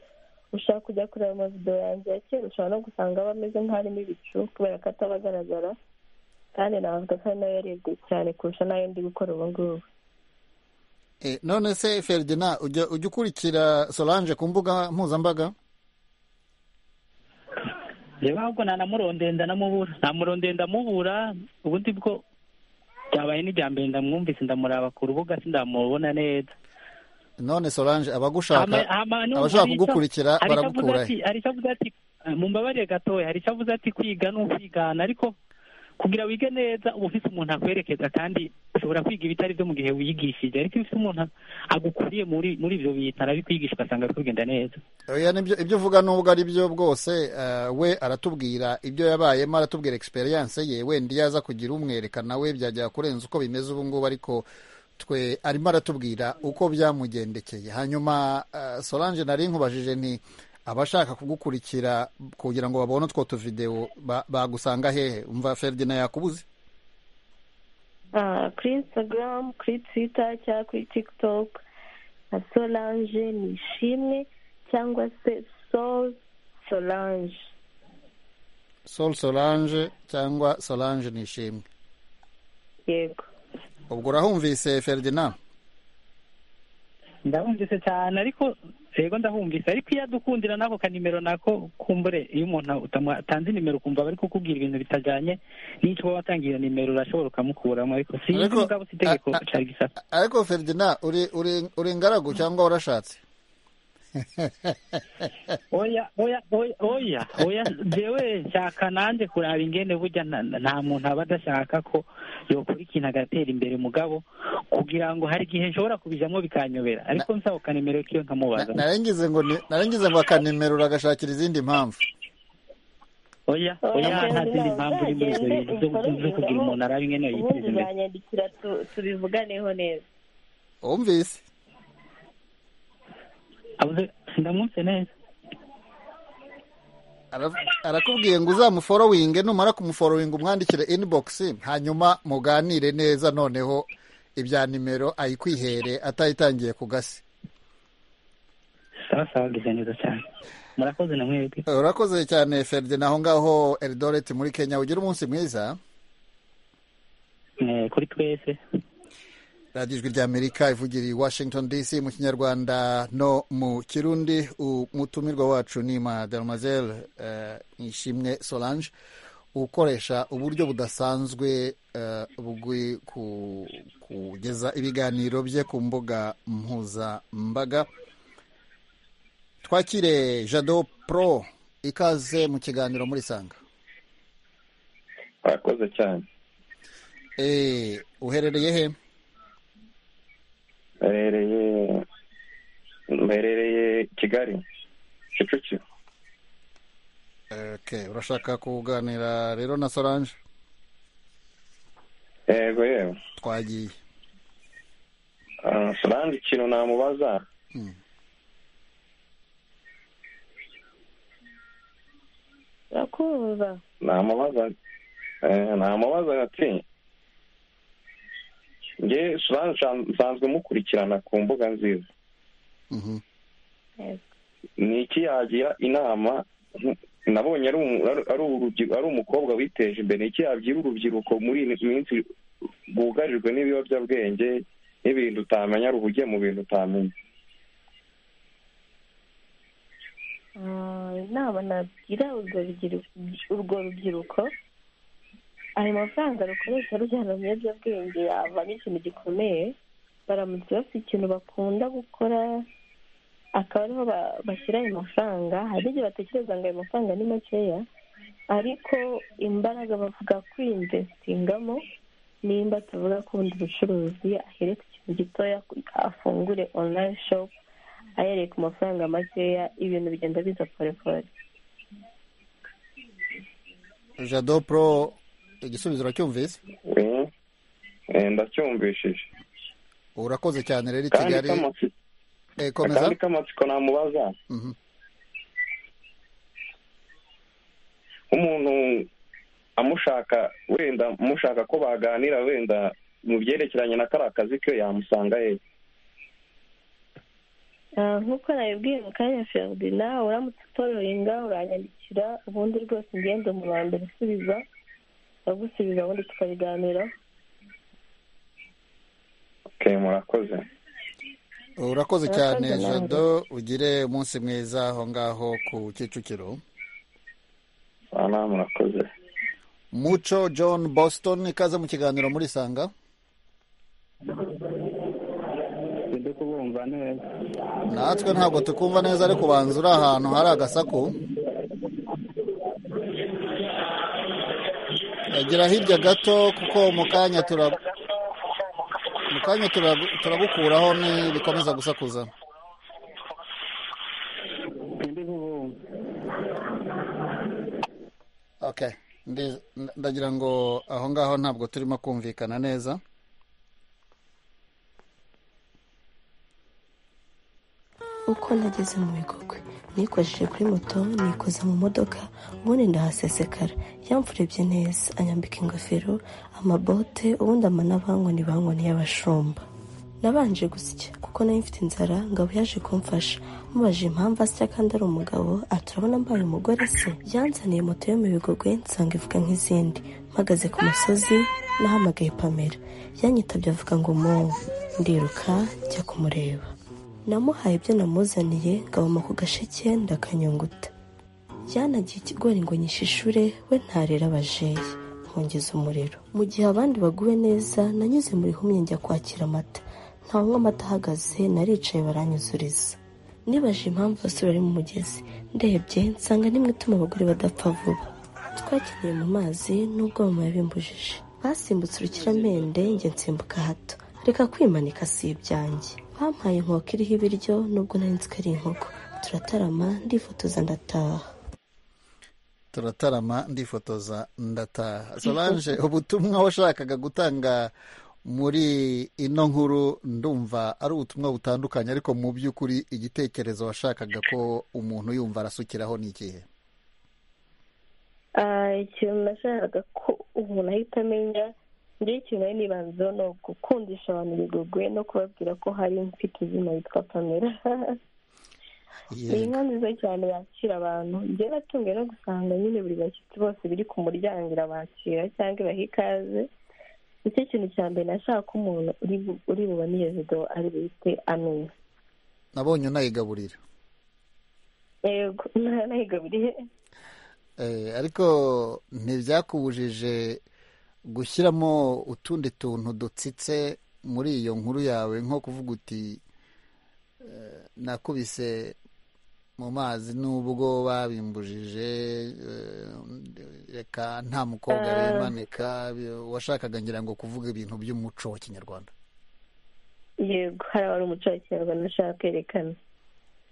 ushaka kujya kureba amavidewo yanjye ya kera ushobora no gusanga aba ameze nk'arimo ibicu kubera ko ataba agaragara kandi navuga ko ari nayo yarebwe cyane kurusha n'ayo ndi gukora ubu ngubu none se feridina ujya ujya ukurikira solange ku mbuga mpuzambaga reba ahubwo ntanamurondenda namubura ntamurondenda amubura ubundi bwo byabaye n'ijyambere ndamwumvise ndamuraba ku rubuga sindamubona neza none solange abagushaka abashaka kugukurikira baragukura he hari icyo avuze ati mumbabarire gatoya hari icyo avuze ati kwiga ni ukwigana ariko kugira wige neza uba ufite umuntu akwerekeza kandi ushobora kwiga ibitari byo mu gihe wigishije ariko iyo ufite umuntu agukuriye muri muri ibyo bintu arabikwigisha ugasanga ari kugenda neza Oya, nibyo ibyo uvuga nubwo ari byo bwose eh, we aratubwira ibyo yabayemo aratubwira experience ye wenda iyo aza kugira umwereka nawe byajya kurenza uko bimeze ubu ngubu ariko twe arimo aratubwira uko byamugendekeye hanyuma eh, solange nari nkubajije nti abashaka kugukurikira kugira ngo babone utwo tuvidewo ba- bagusanga hehe umva feridina yakubuze Ah, kuri instagram kuri twitter cyangwa kuri tiktok na solange ni ishimwe cyangwa se sol solange sol solange cyangwa solange nishimwe yego ubwo urahumvise feridina ndahumvise cyane ariko yego ndahumvise ariko iyo adukundira nako kanimero nako kumbure iyo umuntu utanze inimero ukumva bari kukubwira ibintu bitajyanye n'icyo uba watangiye iyo nimero urashobora ukamukuramo ariko si Ariko- mugabo si itegeko a- a- cari gisaka ariko feridina uri uri uri ingaragu cyangwa warashatse oya oya oya oya oya jewe nshaka nanjye kuraba ingene burya nta nta muntu aba adashaka ko yokora ikintu agatera imbere mugabo kugira ngo hari igihe nshobora kubijamo bikanyobera ariko nsaba kanimero kiwe nkamubaza narengize ngo ni- narengize ngo akanimerura agashakira izindi mpamvu oya oya nta zindi mpamvu iri muri ibyo bintu zo- zo- zo kugira umuntu araba ingene yiteza ubundi imbere banyandikira tu- tubivuganeho neza wumvise abuze ndamwumvise neza Ara- arakubwiye ngo uzamuforowinge numara kumuforowinga umwandikire inibogisi hanyuma muganire neza noneho ibya nimero ayikwihere atayitangiye ku gasi sawa sawa ageze neza cyane murakoze na mwebwe urakoze cyane feridina aho ngaho eridoreti muri kenya ugira umunsi mwiza Eh, kuri twese radiyo ijwi ry'amerika ivugira i washington dc mu kinyarwanda no mu kirundi umutumirwa wacu ni mademoiselle eh, nishimwe solange ukoresha uburyo budasanzwe eh, bwo ku- kugeza ibiganiro bye ku mbuga mpuzambaga twakire jado pro ikaze mu kiganiro muri sanga Murakoze cyane. Eh, uherereye he Mberereye mberereye Kigali Kicukiro. okay. urashaka kuganira rero na solange Yego yewe. twagiye Ah, Solange ikintu namubaza Mm. urakumva namubaza eh, namubaza ati nge Solange nsan- nsanzwe mukurikirana ku mbuga nziza Mhm. ni iki yagira inama nabonye ari umu- ari- ari urubyi- ari umukobwa witeje imbere ni iki yabwira urubyiruko muri iyi minsi rwugarijwe n'ibiyobyabwenge n'ibintu utamenya ruhugiye mu bintu utamenya Ah, inama nagira urwo rubyiru- urwo rubyiruko ayo mafaranga rukoresha rujyana mu biyobyabwenge yavamo ikintu gikomeye baramutse bafite ikintu bakunda gukora akaba ariho ba- bashyira ayo mafaranga hari igihe batekereza ngo ayo mafaranga ni makeya ariko imbaraga bavuga kwinvesitingamo nimba tuvuga kubundi bucuruzi ahere ku kintu gitoya afungure online shop ahereye ku mafaranga makeya ibintu bigenda biza forekore jado pro igisubizo uracyumvise Eh, ndacyumvishije urakoze cyane rero i kandi kigali k'amasi- Eh, komeza akandi k'amatsiko namubaza Mhm. umuntu amushaka wenda amushaka ko baganira wenda mu byerekeranye na kariya kazi ke yamusanga he Ah, nk'uko nabibwiye mu kanya feridina uramutse utororinga uranyandikira ubundi rwose ngende umuntu wa mbere usubiza agusubiza ubundi tukabiganiraho ke murakoze urakoze Urakoze cyane nawe. jado ugire umunsi mwiza aho ngaho ku kicukiro ana murakoze muco john boston ikaze mu kiganiro muri sanga ndi kubumva neza natwe ntabwo tukumva neza ariko ubanza uri ahantu hari agasaku gira hirya gato kuko mu kanya tura mu kanya turagu- turagukuraho nibikomeza gusakuza ndi kubumva okay Ndi- ndagira ngo aho ngaho ntabwo turimo kumvikana neza uko nageze mu bigogwe nikojeje kuri moto nikoza mu modoka ubundi ndahasesekara yamfurebye neza anyambika ingofero amabote ubundi amana bankoni bankoni y'abashumba nabanje gusya kuko nari mfite inzara ngabo yaje kumfasha mubaje impamvu asya kandi ari umugabo ati urabona mbaye umugore se yanzaniye moto yo mu bigogwe nsanga ivuga nk'izindi mpagaze ku musozi nahamagaye pamera yanyitabye avuga ngo muwe ndiruka njya kumureba namuhaye ibyo namuzaniye ngaboma ku gasheke ndakanyunguta yanagiye ikigori ngo nyishishure we ntarera abajeyi nkongeza umuriro mu gihe abandi baguwe neza nanyuze mu rihumye njya kwakira amata nta nkwa amata ahagaze naricaye baranyuzuriza nibaje impamvu abasore bari mu mugezi ndebye nsanga nimwe ituma abagore badapfa vuba twakiniye mu mazi n'ubwo mama yabimbujije basimbutse urukiramende njye nsimbuka hato reka kwimanika si ibyanjye bampaye inkoko iriho ibiryo nubwo nari nzi ko ari inkoko turatarama ndifotoza ndataha turatarama ndifotoza ndataha solange ubutumwa washakaga gutanga muri ino nkuru ndumva ari ubutumwa butandukanye ariko mu by'ukuri igitekerezo washakaga ko umuntu yumva arasukiraho ni ikihe Ah, ikintu nashakaga ko umuntu ahita amenya njyewe ikintu nari nibanzeho ni ugukundisha abantu ibigogwe no kubabwira ko hari mfite izina yitwa pamela ni inka nziza cyane yakira abantu njyewe natunguwe no gusanga nyine buri bashyitsi bose biri ku muryango irabakira cyangwa ibaha ikaze nicyo kintu cya mbere nashaka ko umuntu uri bu- uri bubone iyo video ari buhite amenya nabonye unayigaburira yego nayigaburiye Eh, ariko ntibyakubujije gushyiramo utundi tuntu dutsitse muri iyo nkuru yawe nko kuvuga uti eh, nakubise mu mazi nubwo babimbujije eh, reka nta mukobwa Ah. wimanika bi- washakaga ngira ngo kuvuga ibintu by'umuco wa kinyarwanda yego hari abari umuco wa kinyarwanda nashaka kwerekana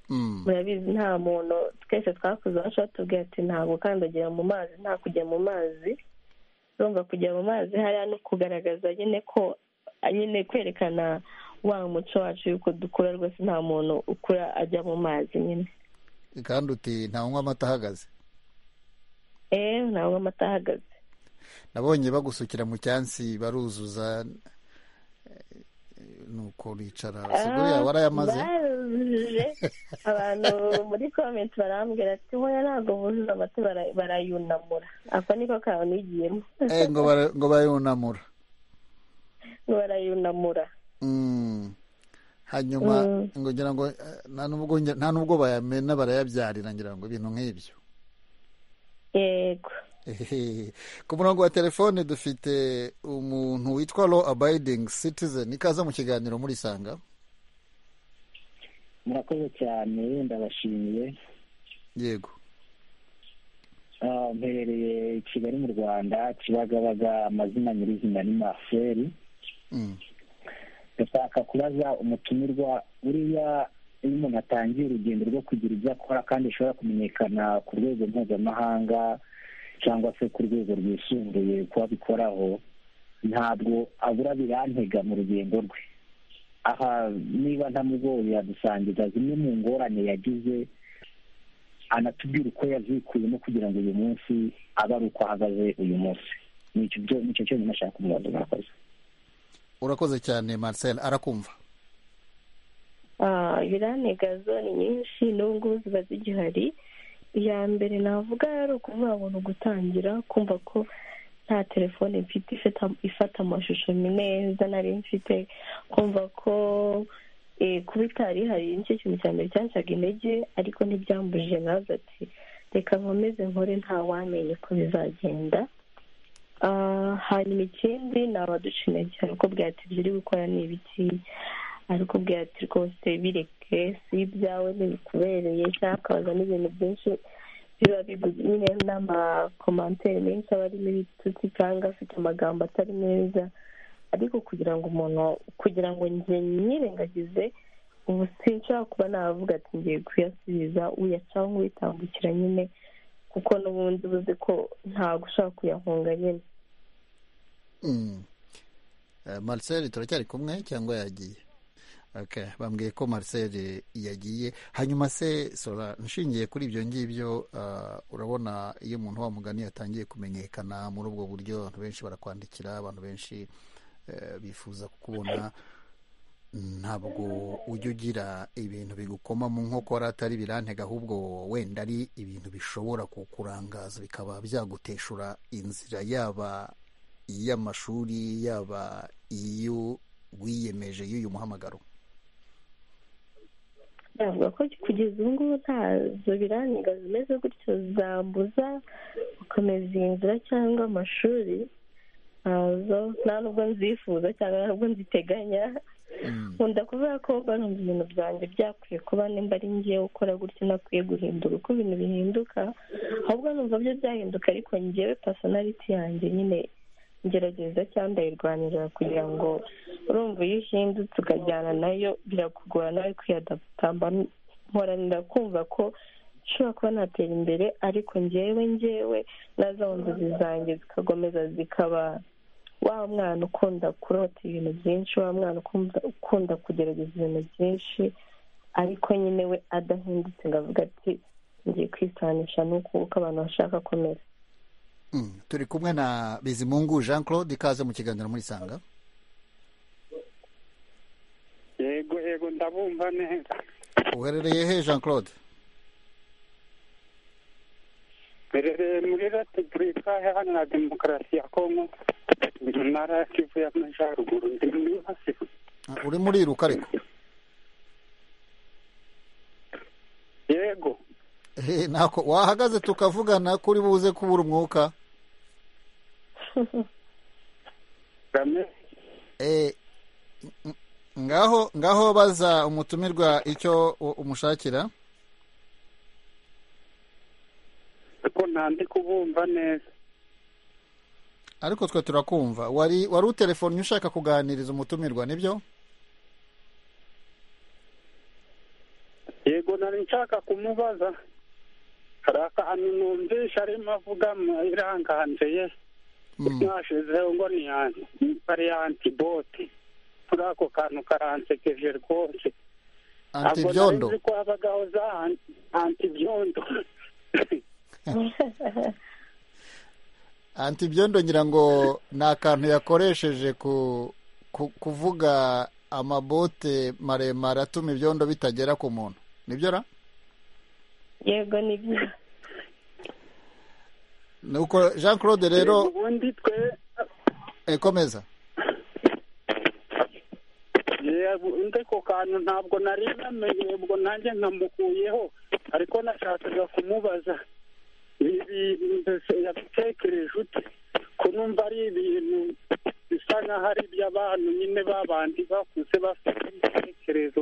Mm. murabizi nta muntu twese twakuze iwacu batubwira ati ntabwo ukandagira mu mazi nta kujya mu mazi urumva kujya mu mazi hariya no kugaragaza nyine ko nyine kwerekana wa muco wacu yuko dukura rwose nta muntu ukura ajya mu mazi nyine kandi uti ntawunywa amata ahagaze eee ntabwo amata ahagaze nabonye bagusukira mu cyansi baruzuza eh, nuko bicara siguru yawe warayamaze baruje abantu muri komenti barambwira ati wowe ntabwo buzuza amata bara- barayunamura ako niko kantu yigiyemo Eh, ngo bara- ngo bayunamura ngo barayunamura Mm. hanyuma Mm. ngo ngira ngo eh, nta n'ubwo nge- nta n'ubwo bayamena barayabyarira ngira ngo ibintu nk'ibyo yego Ehehe. ku murongo wa telefone dufite umuntu witwa law abiding citizen ikaze mu kiganiro murisanga murakoze cyane ndabashimiye yego Ah, mperereye i kigali mu rwanda kibagabaga amazina nyirizina ni marcel Mm. ndashaka kubaza umutumirwa buriya iyo umuntu atangiye urugendo rwo kugira ibyo akora kandi bishobora kumenyekana ku rwego mpuzamahanga cyangwa se ku rwego rwisumbuye ku babikoraho ntabwo abura birantega mu rugendo rwe aha niba ntamugoye yadusangiza zimwe mu ngorane yagize anatubwira uko yazikuyemo kugira ngo uyu munsi abe ari uko ahagaze uyu munsi nicyo cyonyine ashaka umuhondo mwakoze urakoze cyane marcel arakumva biranega zone nyinshi n'ubwo ziba zigihari iya mbere navuga ari ukuvuga ngo ni ugutangira kumva ko nta telefone mfite ifata amashusho neza nari mfite kumva ko kuba itari hari nicyo kintu cya mbere cyacaga intege ariko ntibyambujije nazo ati reka nkomeze nkore nta wamenya uko bizagenda hanyuma ikindi ni abadushimiye cyane ko bwatibye uri gukora ni ibiki ariko ubwira ati rwose bireke si ibyawe ntibikubereye cyangwa ukabaza n'ibintu byinshi biba biguze n'amakomantere menshi aba arimo ibitutsi cyangwa afite amagambo atari meza ariko kugira ngo umuntu kugira ngo njye nyirengagize ubu sinshobora kuba navuga ati ngiye kuyasubiza uyacaho nk'uwitambukira nyine kuko n'ubundi ubuze ko ntabwo ushobora kuyahunga nyine marcel turacyari kumwe cyangwa yagiye bambwiye ko marcel yagiye hanyuma se sora nshingiye kuri ibyo ngibyo urabona iyo umuntu wa mugani yatangiye kumenyekana muri ubwo buryo abantu benshi barakwandikira abantu benshi bifuza kukubona ntabwo ujya ugira ibintu bigukoma mu nkokora atari birantega ahubwo wenda ari ibintu bishobora kukurangaza bikaba byaguteshura inzira yaba iy'amashuri yaba iyo wiyemeje y'uyu muhamagaro navuga ko kugeza ubu ngubu ntazo birangiga zimeze gutyo zambuza gukomeza iyi nzira cyangwa amashuri ntazo nta nubwo nzifuza cyangwa nta nubwo nziteganya nkunda kuvuga ko barumva ibintu byanjye byakwiye kuba nimba ari ngewe ukora gutyo nakwiye guhindura uko ibintu bihinduka ahubwo numva byo byahinduka ariko ngewe pasonariti yanjye nyine ngerageza cyangwa ndayirwanira kugira ngo urumva iyo uhindutse ukajyana nayo birakugora nawe kwiyadaputamba mporanira kumva ko nshobora kuba natera imbere ariko ngewe ngewe na za nzozi zanjye zikakomeza zikaba wa mwana ukunda kurota ibintu byinshi wa mwana ukunda kugerageza ibintu byinshi ariko nyine we adahindutse ngo avuga ati ngiye kwisanisha n'uko abantu bashaka komera turi kumwe na bizimungu jean claude ikaze mu kiganiro muri sanga yego yego ndabumva neza uherereye he jean claude mperereye muri repubulika iharanira demokarasi ya kongo mu ntara ya kivu y'amajyaruguru ndi muri hasi uri muri iruka ariko yego ntako wahagaze tukavugana kuri buze kubura umwuka ngaho ngaho baza umutumirwa icyo umushakira ariko ntandi kubumva neza ariko twe turakumva wari wari utelefoni ushaka kuganiriza umutumirwa nibyo yego nari nshaka kumubaza hari akantu numvisha arimo avuga iranganje mwashizeho ngo ni pari ya antiboti kuri ako kantu karansekeje rwose antibyondo ntabwo ko habagaho za antibyondo antibyondo ngira ngo ni akantu yakoresheje kuvuga amabote maremare atuma ibyondo bitagera ku muntu nibyo ra yego ni byo nuko jean claude rero ubundi twe komeza undi ako kantu ntabwo nari namenye ubwo nanjye nkamukuyeho ariko nashakaga kumubaza yatekereje ute ko numva ari ibintu bisa nk'aho ari iby'abantu nyine babandi bakuze bafite ibitekerezo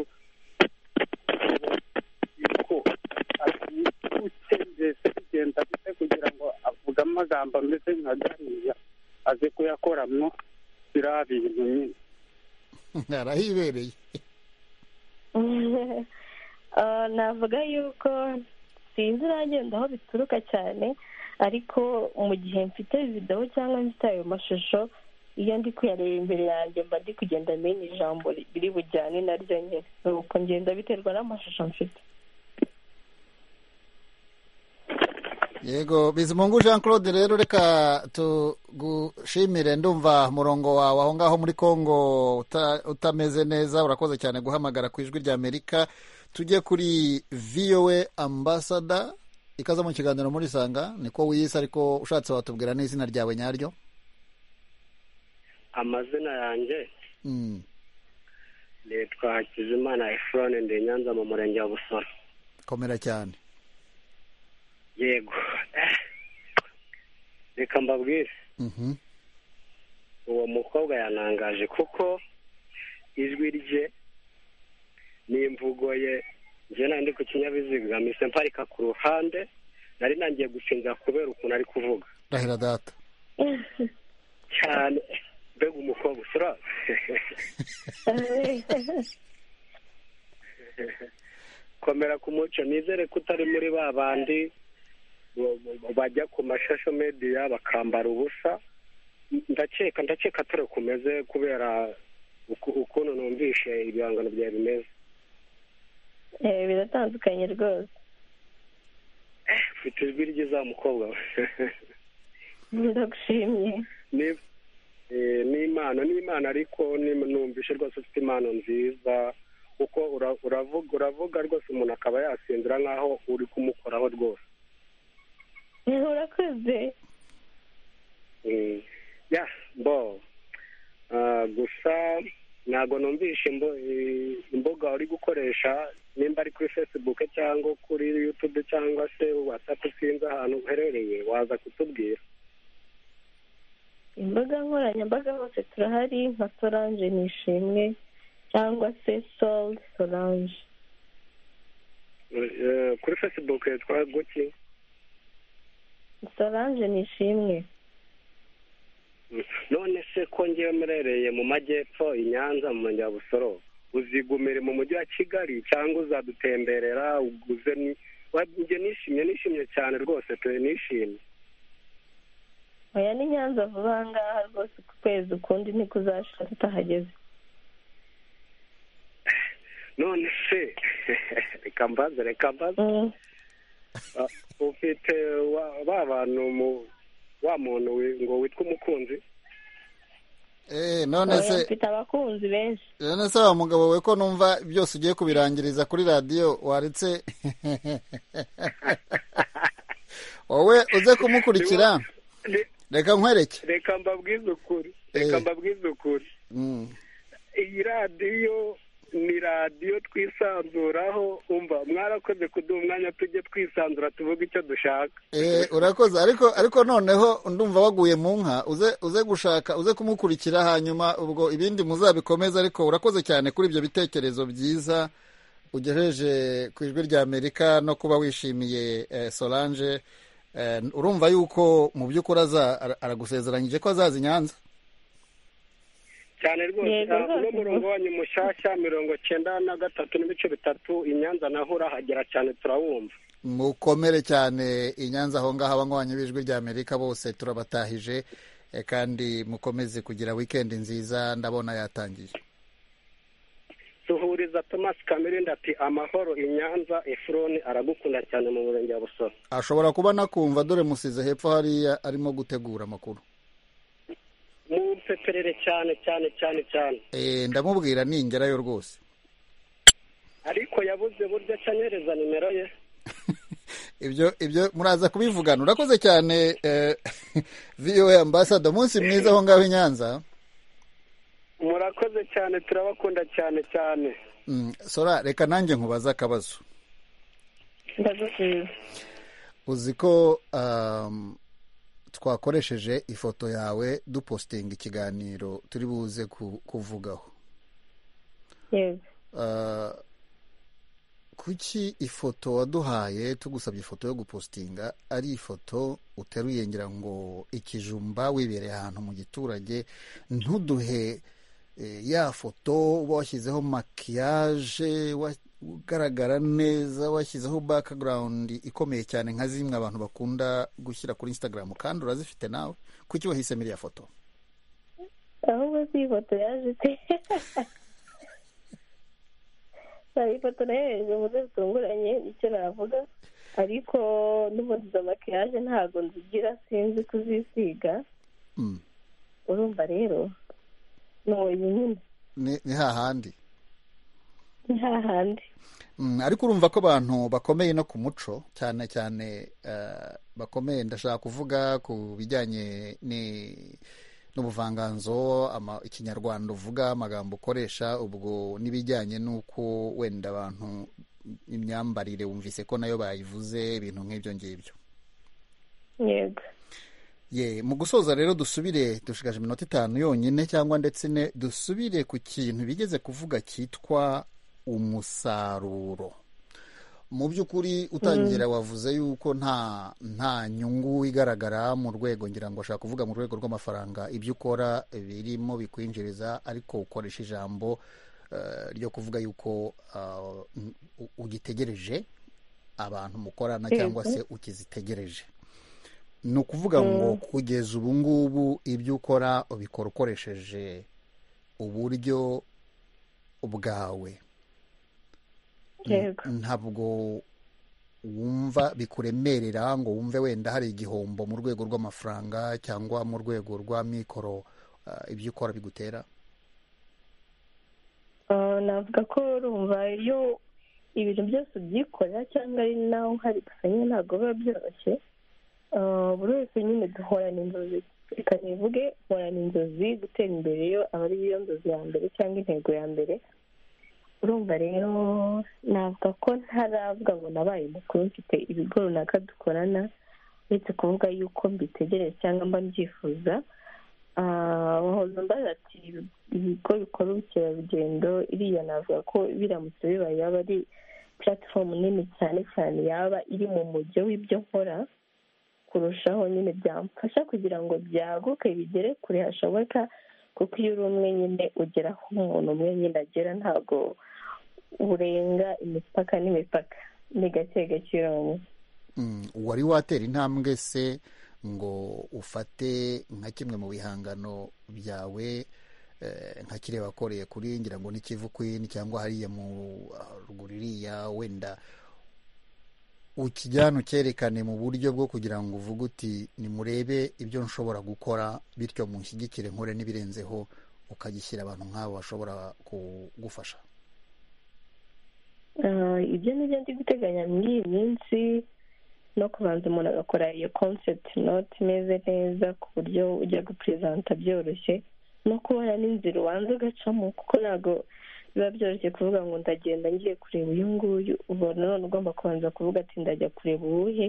utendese bigenda bite kugira ngo avuge amagambo ameze nka gariya aze kuyakoramo biriya bintu nyine arahibereye navuga yuko sinzi uragenda aho bituruka cyane ariko mu gihe mfite videwo cyangwa mfite ayo mashusho iyo ndi kuyareba imbere yanjye mba ndi kugenda menya ijambo riri bujyane na ryo nyine nuko ngenda biterwa n'amashusho mfite yego bizimungu jean claude rero reka tugushimire ndumva umurongo wawe aho ngaho muri congo utameze neza urakoze cyane guhamagara ku ijwi rya amerika tujye kuri voa ambasada ikaze mu kiganiro muri sanga niko wiyise ariko ushatse watubwira n'izina ryawe nyaryo amazina yanjye nitwa hakizimana efurone ndi nyanza mu murenge wa busoro komera cyane yego reka mbabwire uwo mukobwa yanangaje kuko ijwi rye n'imvugo ye njye nandi ku kinyabiziga mise mparika ku ruhande nari nangiye gusinzira kubera ukuntu ari kuvuga rahira data cyane mbega umukobwa usura komera ku muco nizere ko utari muri ba bandi bajya ku mashasho mediya bakambara ubusa ndakeka ndakeka atari kumeze kubera ukuntu numvishe ibihangano byawe bimeze biratandukanye rwose ufite ijwi ryiza mukobwa we ndagushimye ni impano ni impano ariko numvishe rwose ufite impano nziza kuko uravuga uravuga rwose umuntu akaba yasinzira nk'aho uri kumukoraho rwose urakoze ya bo gusa ntabwo numvishe imbuga uri gukoresha nimba ari kuri facebook cyangwa kuri yutube cyangwa se watsapu sinzi ahantu uherereye waza kutubwira imbaga nkoranyambaga hose turahari nka solange nishimwe cyangwa se sol solange kuri facebook yitwa guki solange nishimwe none se ko ngewe murereye mu majyepfo i nyanza mu murenge wa busoro uzigumire mu mujyi wa kigali cyangwa uzadutemberera uguze njye nishimye nishimye cyane rwose pe nishimye oya ni nyanza vuba aha ngaha rwose ku kwezi ukundi niko uzashira tutahageze none se reka mbaze reka mbaze ufite ba bantu mu wa muntu ngo witwa umukunzi eee none se mfite abakunzi benshi none se wa mugabo we ko numva byose ugiye kubirangiriza kuri radiyo waretse wowe uze kumukurikira reka nkwereke reka mbabwize ukuri reka mbabwize ukuri iyi radiyo ni radiyo twisanzuraho umva mwarakoze kuduha umwanya tujye twisanzura tuvuga icyo dushaka eee urakoze ariko ariko noneho ndumva waguye mu nka uze uze gushaka uze kumukurikira hanyuma ubwo ibindi muzabikomeza ariko urakoze cyane kuri ibyo bitekerezo byiza ugejeje ku ijwi rya amerika no kuba wishimiye solange urumva yuko mu by'ukuri aragusezeranyije ko azaza i nyanza cyane rwose uno murongo wanyu mushyashya mirongo cyenda na gatatu n'ibice bitatu i nyanza naho urahagera cyane turawumva mukomere cyane i nyanza aho ngaho abanywanyi b'ijwi rya amerika bose turabatahije kandi mukomeze kugira wikendi nziza ndabona yatangiye suhuriza thomas kamirindi ati amahoro i nyanza efuroni aragukunda cyane mu murenge wa busoro ashobora kuba nakumva dore musize hepfo hariya arimo gutegura amakuru mumpeperere cyane cyane cyane cyane ndamubwira ningerayo rwose ariko yabuze burya cyanyereza nimero ye ibyo ibyo muraza kubivugana urakoze cyane voa ambasada umunsi mwiza aho ngaho i nyanza murakoze cyane turabakunda cyane cyane sora reka nanjye nkubaze akabazo ndagusubiza uzi ko twakoresheje ifoto yawe dupositinga ikiganiro turi buze kuvugaho kuki ifoto waduhaye tugusabye ifoto yo gupositinga ari ifoto uteruye ngira ngo ikijumba wibereye ahantu mu giturage ntuduhe ya foto uba washyizeho makiyaje ugaragara neza washyizeho bakagurawundi ikomeye cyane nka zimwe abantu bakunda gushyira kuri insitagaramu kandi urazifite nawe kuki wahisemo iriya foto ahubwo si ifoto yaje pe hari ifoto nayohereje mu buryo butunguranye nicyo navuga ariko n'ubundi izo makiyaje ntabwo nzigira sinzi kuzisiga urumva rero ni uwo nyine ni ni hahandi ni hahandi Mm, ariko urumva ko abantu bakomeye no ku muco cyane cyane eh, bakomeye ndashaka kuvuga ku bijyanye ni- n'ubuvanganzo ama- ikinyarwanda uvuga amagambo ukoresha ubwo n'ibijyanye n'uko wenda abantu imyambarire wumvise ko nayo bayivuze ibintu nk'ibyo ngibyo yego ye mu gusoza rero dusubire dushigaje iminota itanu yonyine cyangwa ndetse ine dusubire ku kintu bigeze kuvuga cyitwa umusaruro mu by'ukuri utangira wavuze yuko nta nta nyungu igaragara mu rwego ngira ngo ashaka kuvuga mu rwego rw'amafaranga ibyo ukora birimo bikwinjiriza ariko ukoresha ijambo eh, ryo kuvuga yuko ah, u- ugitegereje abantu mukorana cyangwa Yego. se ukizitegereje ni ukuvuga ngo kugeza ubu ngubu ibyo ukora ubikora ukoresheje uburyo bwawe yego ntabwo wumva bikuremerera ngo wumve wenda hari igihombo mu rwego rw'amafaranga cyangwa mu rwego rwa mikoro ah, ibyo ukora bigutera Ah, navuga ko urumva iyo ibintu byose ubyikorera cyangwa ari nawe uhari gusa nyine ntabwo biba byoroshye Ah, buri wese nyine duhorana inzozi reka nivuge horana inzozi gutera imbere yo aba ari yo nzozi ya mbere cyangwa intego ya mbere urumva rero navuga ko ntaravuga ngo nabaye mukuru mfite ibigo runaka dukorana uretse kuvuga yuko mbitegereje cyangwa mba mbyifuza Ah, wahoze mbaza ati ibigo bikora ubukerarugendo iriya navuga ko biramutse bibaye yaba ari puratifomu nini cyane cyane yaba iri mu mujyo w'ibyo nkora kurushaho nyine byamfasha kugira ngo byaguke bigere kure hashoboka kuko iyo uri umwe nyine ugera aho umuntu umwe nyine agera ntabwo urenga imipaka n'imipaka ni gake gake urabona Mm, wari watera intambwe se ngo ufate nka kimwe mu bihangano byawe eh, nka kiriya wakoreye kuri ngira ngo ni Kivu Queen cyangwa hariya mu ah, ruguru iriya wenda ukijyana ucyerekane mu buryo bwo kugira ngo uvuge uti nimurebe ibyo nshobora gukora bityo mushyigikire nkore n'ibirenzeho ukagishyira abantu nk'abo bashobora kugufasha Ah, ibyo nibyo ndi guteganya muri iyi minsi no kubanza umuntu agakora iyo concept note imeze neza ku buryo ujya gupresenta byoroshye no kubona n'inzira ubanza ugacamo kuko ntabwo biba byoroshye kuvuga ngo ndagenda ngiye kureba uyu nguyu ubona none ugomba kubanza kuvuga ati ndajya kureba uwuhe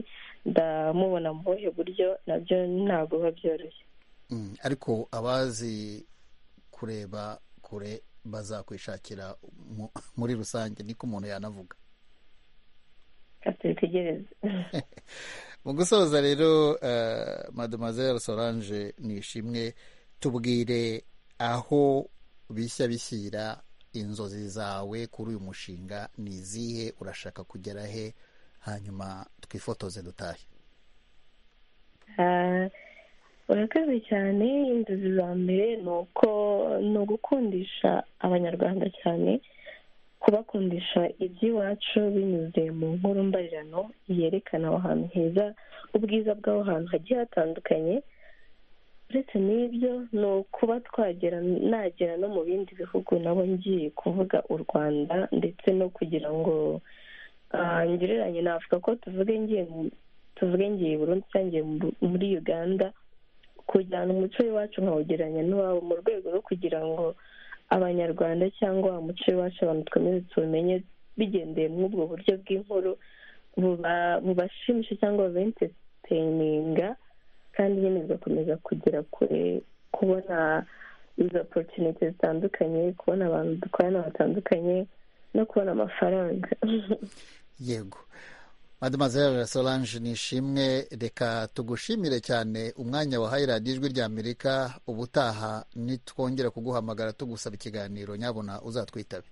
ndamubona mu buhe buryo nabyo ntabwo biba byoroshye Mm, ariko abazi kureba kure bazakwishakira mu- muri rusange niko umuntu yanavuga katubitegereze mu gusoza rero eh, mademoiselle solange nishimwe tubwire aho bishya bishyira inzozi zawe kuri uyu mushinga ni izihe urashaka kugera he hanyuma twifotoze dutahe Ah, urakoze cyane inzozi za mbere ni uko ni ugukundisha abanyarwanda cyane kubakundisha iby'iwacu binyuze mu nkuru mbarirano yerekana aho hantu heza ubwiza bw'aho hantu hagiye hatandukanye uretse n'ibyo ni ukuba twagera nagera no mu bindi bihugu nabo ngiye kuvuga u rwanda ndetse no kugira ngo ah, ngereranye navuga ko tuvuge ngiye mu tuvuge ngiye i Burundi cyangwa ngiye mu- muri Uganda kujyana umuco w'iwacu nkawugereranya n'uwabo mu rwego rwo kugira ngo abanyarwanda cyangwa wa muco w'iwacu abantu twemeze tuwumenye bigendeye muri ubwo buryo bw'inkuru buba- bubashimisha cyangwa bubenteteyininga kandi nyine bigakomeza kugera kure kubona izo opportunity zitandukanye kubona abantu dukorana batandukanye no kubona amafaranga yego mademoiselle solange nishimwe reka tugushimire cyane umwanya wahaye radiyo ijwi rya amerika ubutaha nitwongera kuguhamagara tugusaba ikiganiro nyabona uzatwitabe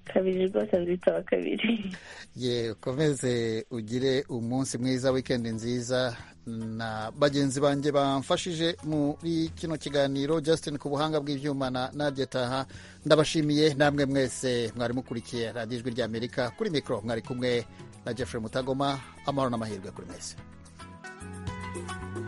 kabiri rwose nzitaba kabiri ye ukomeze ugire umunsi mwiza wikendi nziza na bagenzi banjye bamfashije muri kino kiganiro Justin ku buhanga bw'ibyuma na Nadia Taha ndabashimiye namwe mwese mwari mukurikiye radiyo ijwi ry'Amerika kuri mikoro mwari kumwe na Jeffrey Mutagoma amahoro n'amahirwe kuri mwese